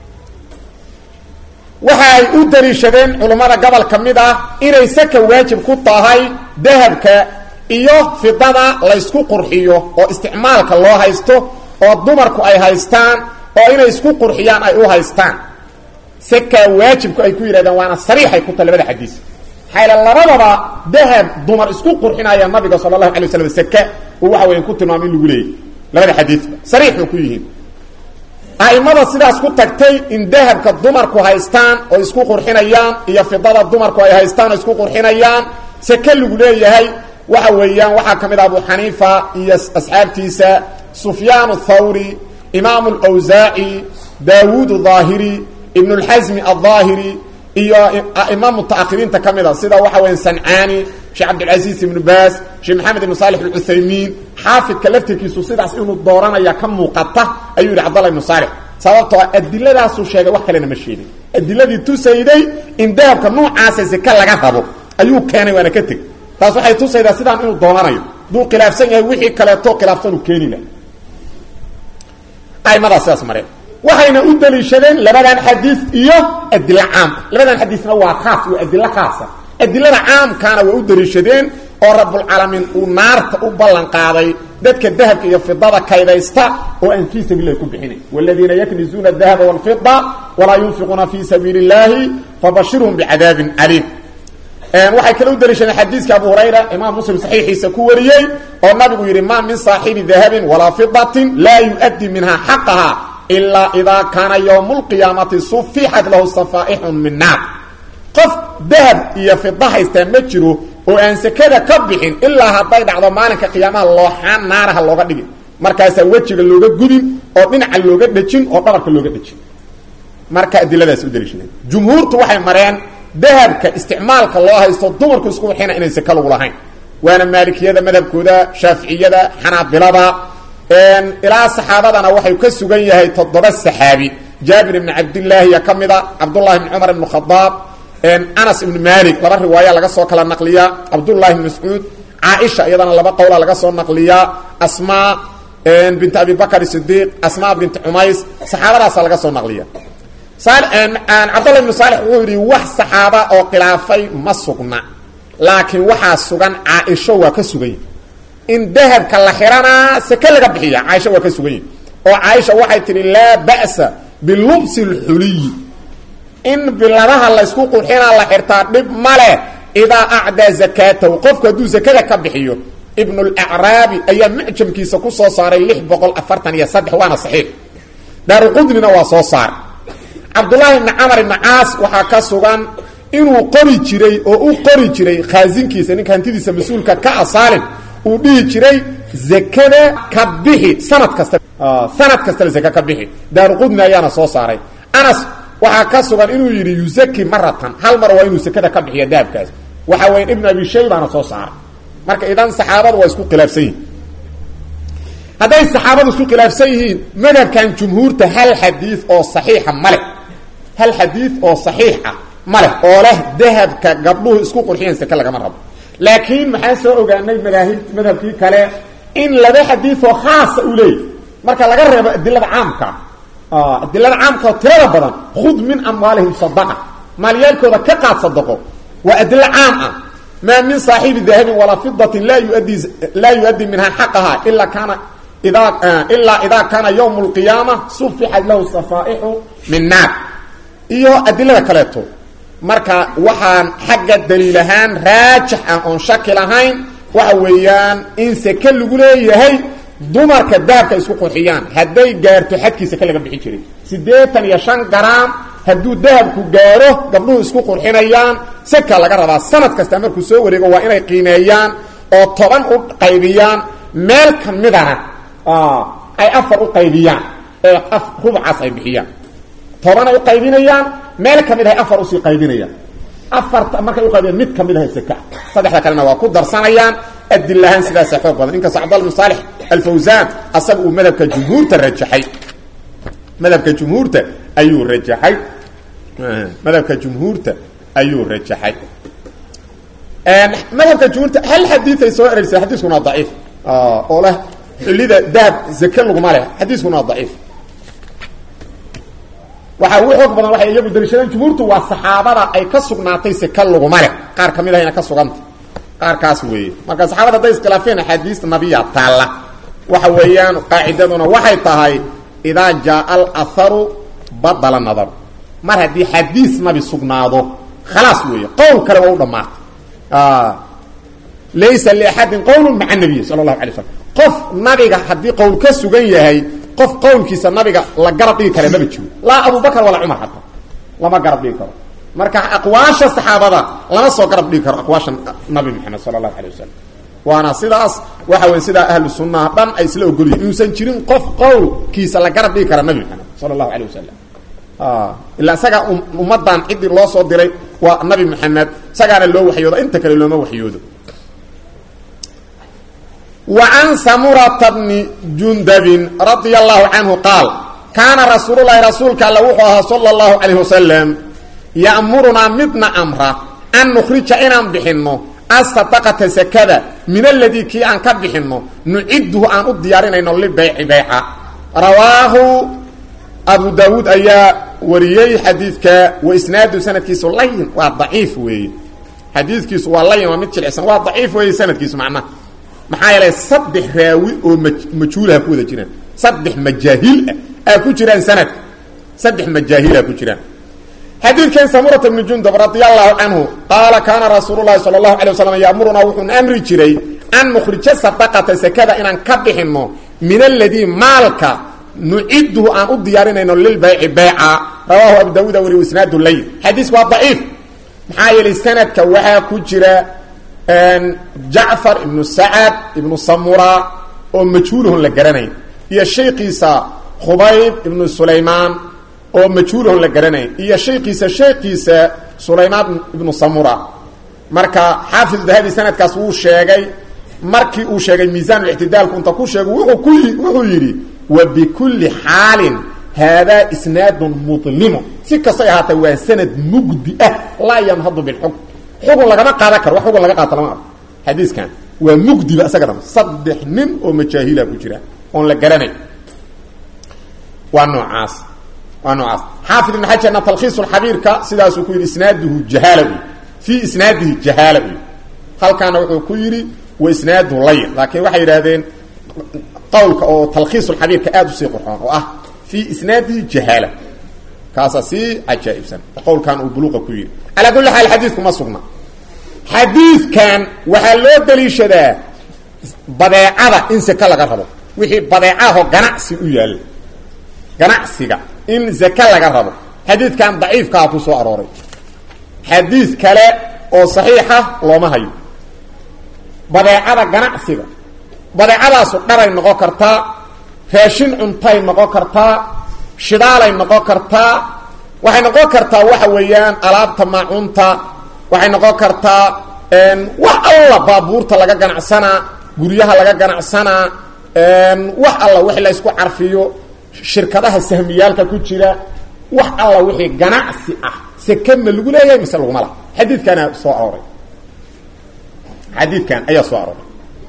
waxa ay u daliishadeen culummada gobol ka mid ah inay saka waajib ku tahay dahabka iyo fidada laysku qurxiyo oo isticmaalka loo haysto oo dumarku ay haystaan oo inay isku qurxiyaan ay u haystaan saka waajibku ay ku yidhahdeen waana sariixay ku tahay labada xadiis maxaa yal labadaba dahab dumar isku qurxinaya nabiga sala allahu alay waslam saka uu waxa weyan ku tilmaamay in lagu leeyay labada xadiisba sariixay ku yihiin a'imada sidaas ku tagtay in dahabka dumarku haystaan oo isku qurxinayaan iyo fidada dumarku ay haystaan oo isku qurxinayaan sake lagu leeyahay waxa weeyaan waxaa ka mid ah abu xaniifa iyo asxaabtiisa sufyaan athawri imaam alawsaaci daawuud aahiri ibn اlxasmi alظaahiri iyo aima mutaahiriinta ka mida sida waxa weya sancaani sheekh cabdilcaziiz ibnu baas sheekh maxamed ibn saalix alcuthaymiin xaafidka laftirkiisu sidaas inuu dooranaya ka muuqata ayuu yidhi cabdallah ibnu saalix sababtoo adiladaasuu sheegay wax kalena ma sheegin adiladii tusayday in dahabka nuucaasa seke laga rabo ayuu keenay waana ka teg taas waxay tusaydaa sidaan inuu doonanayo haduu khilaafsan yahay wixii kaleeto khilaafsan uu keeni laha aimadaas sidaas mareen waxayna u daliishadeen labadan xadiis iyo adilo caam labadan xadiisna waa khaas waa adilo khaasa adilada caamkaana waa u daliishadeen oo rabulcaalamiin uu naarta u ballan qaaday dadka dahabka iyo fidada kaydaysta oo aan fii sabiil lahi ku bixinayn wladiina yaknizuuna adahaba wاlfida walaa yunfiquuna fii sabiili اllahi fabashirhum bicadaabin caliim waxay kale u daliishadeen xadiiska abu hurayra imaam muslim saxiixiisa ku wariyey oo nabigu yidhi ma min saaxibi dahabin walaa fidatin laa yuؤddi minha xaqaha ilaa idaa kaana ywm اlqiyaamati sufixat lahu safaaixun min naar qof dahab iyo fida haystaa ma jiro oo aan sekada ka bixin ilaa hadday dhacdo maalinka qiyaamaha looxaan naaraha looga dhigin markaasaa wejiga looga gudin oo dhinaca looga dhejin oo dhabarka looga dhejin marka adiladaas u daliishadeen jumhuurtu waxay mareen dahabka isticmaalka loo haysto dumarku isku wixina inayn seka lagu lahayn waana maalikiyada madhabkooda shaaficiyada xanaabilada ilaa saxaabadana waxay ka sugan yahay toddoba saxaabi jaabir ibni cabdillaahiya ka mida cabdullahi ibni cumar ibn khadaab anas ibn malik laba riwaaya laga soo kala naqliyaa cabdullahi ibn mascuud caaisha iyadana laba qowla laga soo naqliyaa asmaa bint abi bakr sidiiq asmaa bint cumays saxaabadaasa laga soo naqliya cabdullah ibnu saalix wuxuu yidhi wax saxaaba oo khilaafay ma sugna laakiin waxaa sugan caaisho waa ka sugan yihi in dahabka la xiranaa seke laga bixiya caaisha waa ka sugan yihi oo caaisha waxay tihi laa ba'sa bilubsi اlxuliyi in biladaha laysku qurxinaa la xirtaa dhib ma leh idaa acdaa zakaatahu qofku hadduu zakada ka bixiyo ibnu lacraabi ayaa mucjamkiisa ku soo saaray lix boqol afartan iyo saddex waana saxiix daaruqudnina waa soo saar cabdullaahi ibni camar ibni caas waxaa ka sugan inuu qori jiray oo u qori jiray khaasinkiisa ninka hantidiisa mas-uulka ka asaalin uu dhihi jiray zakada ka bixi sanad kasta sanad kastana zaka ka bixi daaruqudni ayaana soo saaray anas waxaa ka sugan inuu yidhi yuzaki maratan hal mar waa inuu sekada ka bixiya dahabkaas waxa weya ibnu abi shaybaana soo saaray marka idan saxaabadu waa isku khilaafsan yihiin hadday saxaabadu isku khilaafsan yihiin madhabkan jumhuurta hal xadiid oo saxiixa male hal xadiid oo saxiix ah ma leh oo leh dahabka gabdhuhu isku qurxiyeen seke lagama rabo laakiin maxaa soo ogaanay madaahib madhabkii kale in laba xadiidoo khaasa u leeyahy marka laga reebo adilada caamka adilada caamka oo tirada badan khud min amwaalihim sadaqa maalyaalkooda ka qaad sadaqo waa adilo caam ah maa min saaxibi dahabin walaa fidatin laa yuaddi laa yuaddi minha xaqaha ilaa kaana idaa ilaa idaa kaana ywm اlqiyaama sufixat lahu safaaixu min naar iyo adilada kaleeto marka waxaan xagga daliil ahaan raajix ah oon shaki lahayn waxa weeyaan in seke lagu leeyahay dumarka dahabka isku qurxiyaan hadday gaarto xadkii seke laga bixi jiray siddeetan iyo shan garaam hadduu dahabku gaaro gabdhuhu isku qurxinayaan seka laga rabaa sanad kasta markuu soo wareego waa inay qiimeeyaan oo toban u qaybiyaan meel ka midana ay afar u qaybiyaan ee rubcaas ay bixiyaan tobanay u qaybinayaan meel ka mid ahay afar usii qaybinayaan afarta markay uqaybiyaan mid ka mid ahay seka saddexda kalena waa ku darsanayaan adilahaan sidaasa xoog badan inkastoo cabdalla bn saalix alfawsaan asaga uu madhabka jumhuurta rajaxay madhabka jumhuurta ayuu rajaxay madhabka jumhuurta ayuu rajaxay madhabka jumhuurta hal xadiid ay soo ereysay xadiiskuna waa daciif oo leh xillida dahab zake laguma leh xadiiskuna waa daciif waxaa ugu xoog badan waxay iyagu daliishadeen jumhuurtu waa saxaabada ay ka sugnaatay seka laguma leh qaar ka mid ahayna ka suganta qaarkaas weeye marka saxaabada hadday iskhilaafeen axaadiista nabiya taalla waxa weeyaan qaacidaduna waxay tahay idaa jaaa alaharu badala nadaru mar haddii xadiis nabi sugnaado khalaas weeye qowl kale waa u dhammaatay laysa liaxadin qowlu maca nabiy sala allahu alay slam qof nabiga haddii qowl ka sugan yahay qof qowlkiisa nabiga la garab dhigi kara maba jiro laa abubakr walaa cumar hataa lama garab dhigi karo marka aqwaasha saxaabada lama soo garab dhigi karo aqwaasha nabi maxamed sala allahu alay wasalam waana sidaas waxa weya sidaa ahlu sunnaha dhan ay isla ogolyihin inuusan jirin qof qowlkiisa la garab dhigi kara nabi maxamed sala allahu alay wasalam ilaa isagaa ummadan ciddii loo soo diray waa nabi maxamed isagaana loo waxyoodo inta kale looma waxyoodo وعن سمرة بن جندب رضي الله عنه قال كان رسول الله رسولك الله صلى الله عليه وسلم يأمرنا مدنا أمرا أن نخرج إنان بحنه الصدقة سكذا من الذي كي أن كبحنه نعده أن الديارين إنه لبيع بيعا رواه أبو داود أيا وريي حديثك وإسناد سنة كيس الله وضعيف وي xadiidkiisu waa layin waa mid jilicsan waa daciif weeye sanadkiisu macnaha maxaa yeelay saddex raawi oo ma majhuulaha ku wada jiraan saddex majaahil ah aa ku jiraan sanadka saddex majaahila ku jiraan xadiidkan samurata bni jundub radi allahu canhu qaala kaana rasuulu llahi sala allahu alay waslam yaamurunaa wuxuuna amri jiray an nukhrija sadaqata sakada inaan ka bixinno min aladii maalka nuciduhu aan u diyaarinayno lilbayci bayca rawaahu abu daawuuda wari isnaadu layl xadiisku waa daciif maxaa yeelay sanadka waxaa ku jira jacfar ibnu sacad ibnu samura oo majhuulahon la garanayn iyo shaykiisa khubayb ibnu sulaymaan oo majhuulahon la garanayn iyo shaykiisa shaykiisa sulaymaan ibnu samura marka xaafid dahabi sanadkaas wuu sheegay markii uu sheegay miisaanlictidaalku inta ku sheego wuuu ku wuxuu yidhi wa bikulli xaalin haadaa isnaadun mudlimu si kastay ahaatee waa sanad mugdi ah laa yanhadu bilxukm xugun lagama qaadan karo wax xugun laga qaata lama arko xadiiskan waa mugdiba isaga dham saddex nin oo majaahila ku jira oon la garanay waa noocaas waa noocaas xaafid ibn xajarna talkhiisulxabiirka sidaasuu ku yidhi isnaaduhu jahaala uy fii isnaadihi jahaala uy halkaana wuxuu ku yidhi wa isnaaduhu layin laakiin waxay yidhahdeen qawlka oo talkhiisulxabiirka aada usii qurxoon oo ah fii isnaadihi jahaala kaasaa sii cajaa'ibsan qowlkan uu buluuqa ku yidhi calaa kulli xaal xadiidku ma sugna xadiidkan waxaa loo daliishadaa badeecada in seke laga rabo wixii badeecaho ganacsi u yaalla ganacsiga in zake laga rabo xadiidkan daciifkaa ku soo arooray xadiid kale oo saxiixa looma hayo badeecada ganacsiga badeecadaasu dharay noqon kartaa raashin cuntay noqon kartaa shidaalay noqon kartaa waxay noqon kartaa waxa weeyaan alaabta maacunta waxay noqon kartaa wax alla baabuurta laga ganacsanaa guryaha laga ganacsanaa wax alla wixii la isku carfiyo shirkadaha sahmiyaalka ku jira wax alla wixii ganacsi ah seke ma lagu leeyahay mise laguma laha xadiidkaana soo arooray xadiidkan ayaa soo arooray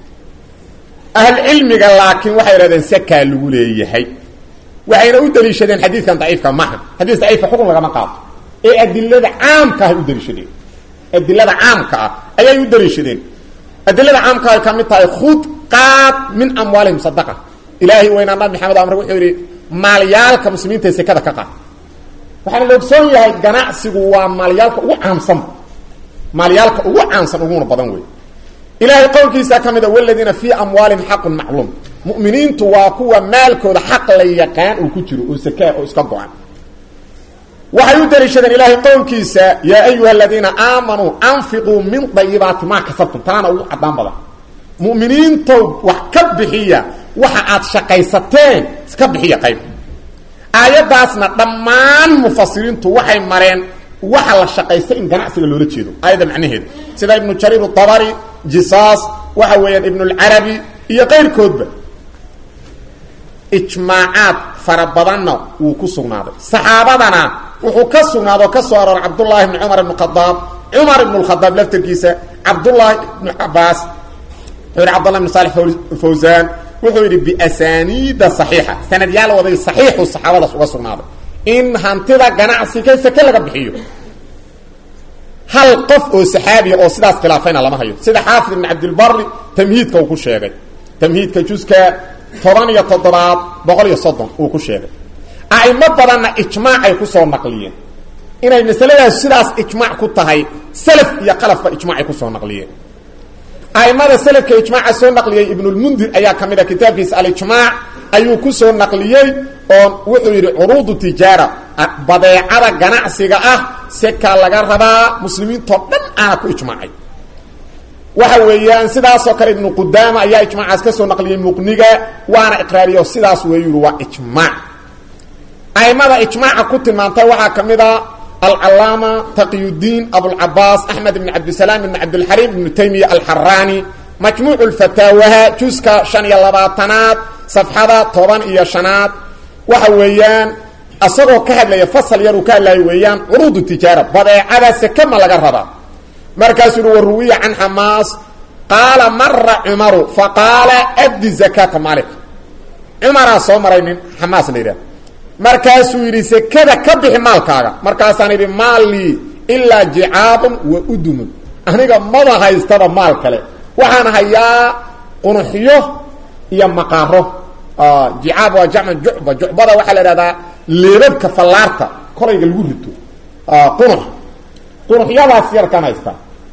ahlcilmiga laakiin waxay idhahdeen sekaa lagu leeyahay waxayna u daliishadeen xadiidkan daciifka maha xadiis daciifka xukun lagama qaato ee adilada caamka ahay u daliishadeen adilada caamka ah ayay u daliishadeen adilada caamka ay ka mid tahay khud qaad min amwaalihim sadaqa ilaahay weynaa nabi maxamed amre wuxuu yidhi maalyaalka muslimiinta sekada ka qaad waxaana la ogsoon yahay ganacsigu waa maalyaalka ugu caamsan maalyaalka ugu caamsan uguna badan wey ilaahay qowlkiisa ka mida waladiina fii amwaalihim xaqun macluum mu'miniintu waa kuwa maalkooda xaq la yaqaan uu ku jiro oo sakaa oo iska go-an waxay u daliishadeen ilaahay qowlkiisa yaa ayuha aladiina aamanuu anfiquu min dayibaati maa kasabtum taana ugu cadaan badan mu'miniintow wax ka bixiya waxa aad shaqaysateen iska bixiya qayb aayaddaasna dhammaan mufasiriintu waxay mareen waxa la shaqaysta in ganacsiga loola jeedo aayadda macnaheeda sida ibnu jariir abari jisaas waxa weeyaan ibnulcarabi iyo qayrkoodba ijmaacaad fara badanna wuu ku sugnaaday saxaabadana wuxuu ka sugnaado o ka soo arooray cabdullaahi ibni cumar ibn khadaab cumar ibn lkhadaab laftarkiisa cabdullaahi ibnu cabaas wuxuu yidhi cbdullah ibn salix fawsaan wuxuu yidhi biasaniida saxiixa sanadyaal waday saxiixu saxaabadaas uga sugnaaday in hantida ganacsiga sake laga bixiyo hal qof oo saxaabiya oo sidaas khilaafayna lama hayo sida xaafid ibn cabdilbari tamhiidka uu ku sheegay tamhiidka juska toban iyo toddobaad boqol iyo soddon uu ku sheegay a'imo badanna ijmaacay kusoo naqliyeen inay masaladaas sidaas ijmaac ku tahay salaf iyo qalafba ijmaacay kusoo naqliyeen a'imada salafka ijmaaca soo naqliyey ibnulmundir ayaa ka mid a kitaabkiisa alijmaac ayuu ku soo naqliyey oo wuxuu yidhi curuudu tijaara badeecada ganacsiga ah sekaa laga rabaa muslimiintoo dhan aana ku ijmaacay waxa weeyaan sidaasoo kale ibnu qudaama ayaa ijmaacaas ka soo naqliyey muqniga waana iqraariyo sidaas weeyu yidhi waa ijmaac aimada ijmaaca ku tilmaantay waxaa ka mid a alcalaama taqiyudiin abulcabaas axmed ibn cabdisalaam ibn cabdilxariim ibnu taymiya alxaraani majmuucu lfataawaha juska shan iyo labaatanaad safxada toban iyo shanaad waxa weeyaan isagoo ka hadlaya fasal yaruu ka hadlaya weeyaan curuudu tijaara badeecada seke ma laga rabaa markaasuu uhi waruwiya can xamaas qaala mara cumaru faqaala addi zakaata maalika cumaraa soo maray nin xamaas la yidhaha markaasuu yidhi sekada ka bixi maalkaaga markaasaan idhi maallii ilaa jicaabun wa udumun aniga mada haystaba maal kale waxaan hayaa qunuxyo iyo maqaaro jicaab waa jamc jucba jucbada waxaa la ihahdaa leebabka fallaarta kolayga lagu rito qunux qunuxyadaas yarkaan haystaa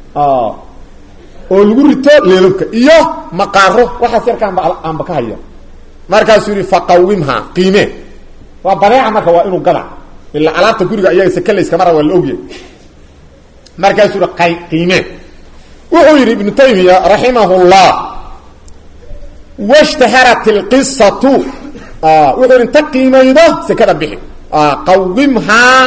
oo lagu rito leebabka iyo maqaaro waxaas yarkaanba aanba ka haya markaasuu yihi faqawimha qiimee waa badeeca marka waa inuu gada ilaa alaabta guriga iyaga sakalayskama raba waa la ogyahay markaasuu yihi qay qiimee wuxuu yidhi ibnu taymiya raximah llah washtaharat ilqisatu wuxuu yidhi inta qiimaydo sekada bixi qawimhaa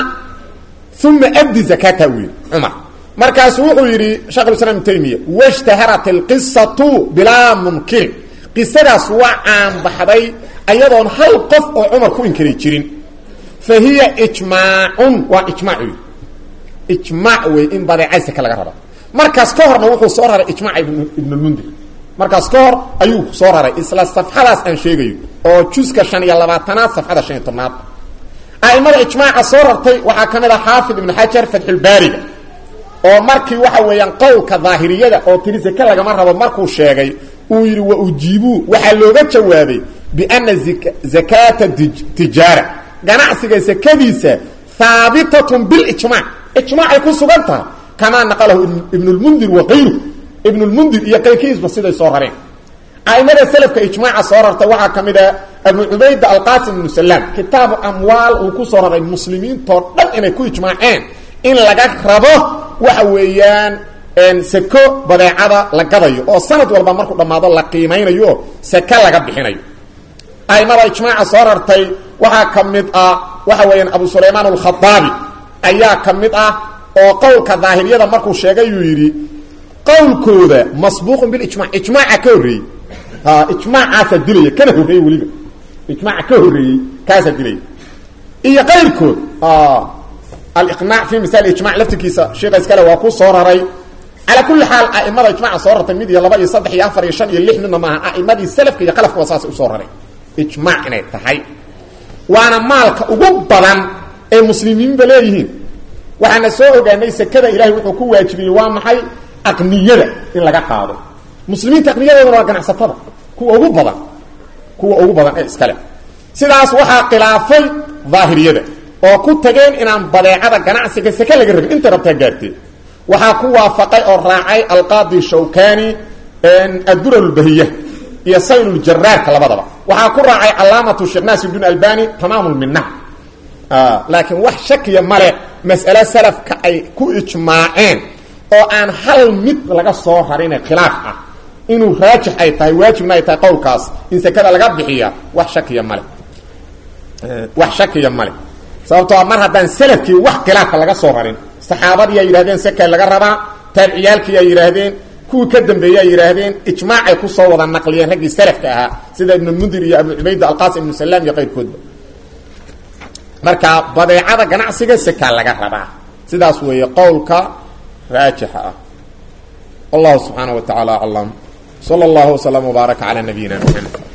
uma abdi zakata uu yidhi cumar markaasu wuxuu yidhi shekhulislaam ibnu taymiya washtaharat ilqisatu bilaa munkirin qisadaas waa caanbaxday ayadoon hal qof oo cumar ku inkari jirin fa hiya ijmaacun waa ijmaac wey ijmaac wey in badeecay seke laga raba markaas ka horna wuxuu soo raray ijmaaca ibnulmundir markaas ka hor ayuu soo raray isla safxadaas aan sheegayo oo juska shan iyo labaatanaad safxada shan iyo tobnaad a'imada ijmaaca soo rartay waxaa ka mid ah xaafid ibnu xajar fatxulbaariga oo markii waxa weeyaan qowlka daahiriyada oo tiri seke lagama rabo markuu sheegay uu yidhi wa ujiibuu waxaa looga jawaabay biana zakaata tijaara ganacsiga sekadiisa haabitatun bilijmac ijmaacay ku sugan tahay kamaa naqalahu ibnulmundir wa kayru ibnulmundir iyo qayrkiisba siday soo rareen a'imada selafka ijmaaca soo rarta waxaa ka mid ah abu cubayda alqasim ibnu salaam kitaabu amwaal uu ku soo raray muslimiintoo dhan inay ku ijmaaceen in laga rabo waxa weeyaan seko badeecada la gadayo oo sanad walba markuu dhammaado la qiimaynayo seke laga bixinayo a'imada ijmaaca soo rartay waxaa ka mid ah waxa weeyaan abu sulaymaan alkhadaabi ayaa ka mid ah oo qowlka daahiriyada markuu sheegay yuu yidhi qowlkooda masbuuqun bilijmac ijmaaca ka horreeyey ijmaacaasaa dilaya kana horreeyey weliba ijmaaca ka horreeyey kaasaa dilaya iyo qayrkood aliqnaac fi misaal ijmac laftirkiisa sheekha iskale waa ku soo raray calaa kulli xaal a'imada ijmaca soo rartay mid iyo laba iyo saddex iyo afar iyo shan iyo lix midna maaha a'imadii salafka iyo qalafka waa saasay usoo raray ijmaac inay tahay waana maalka ugu badan ee muslimiinba leeyihiin waxaana soo ogaanay sekada ilahay wuxuu ku waajibiyey waa maxay aqniyada in laga qaado muslimiinta aqniyadoodana waa ganacsatada kuwa ugu badan kuwa ugu badan ee iskale sidaas waxaa khilaafay daahiriyada oo ku tageen inaan badeecada ganacsiga seke laga rabin inta rabtaa gaartee waxaa ku waafaqay oo raacay alqaadi shawkani adduralbahiya iyo sayluljaraarka labadaba waxaa ku raacay calaamatu sheekh naasir bn albani tamaamulminah laakiin wax shakiya male mas'ale salafka ay ku ijmaaceen oo aan hal mid laga soo rarine khilaaf ah inuu raajix ay tahay waajibna ay tahay qowlkaas in sekada laga bixiya wax shakiya male wax shakiya male sababtoo mar haddaan salafkii wax khilaafa laga soo rarin saxaabadii ay yidhahdeen seka laga rabaa taabiciyaalkii ay yidhaahdeen kuwii ka dambeeyey ay yidhaahdeen ijmaacay kusoo wada naqliyeen raggii salafka ahaa sida ibnulmundir iyo abu cubayda alqasim ibnu salaam iyo qayrkoodba marka badeecada ganacsiga sekaa laga rabaa sidaas weeye qowlka raajixa ah wallahu subxaanaه wa taعala aclam slى اllah وsلم وbaarك عlى nabiyina mxamed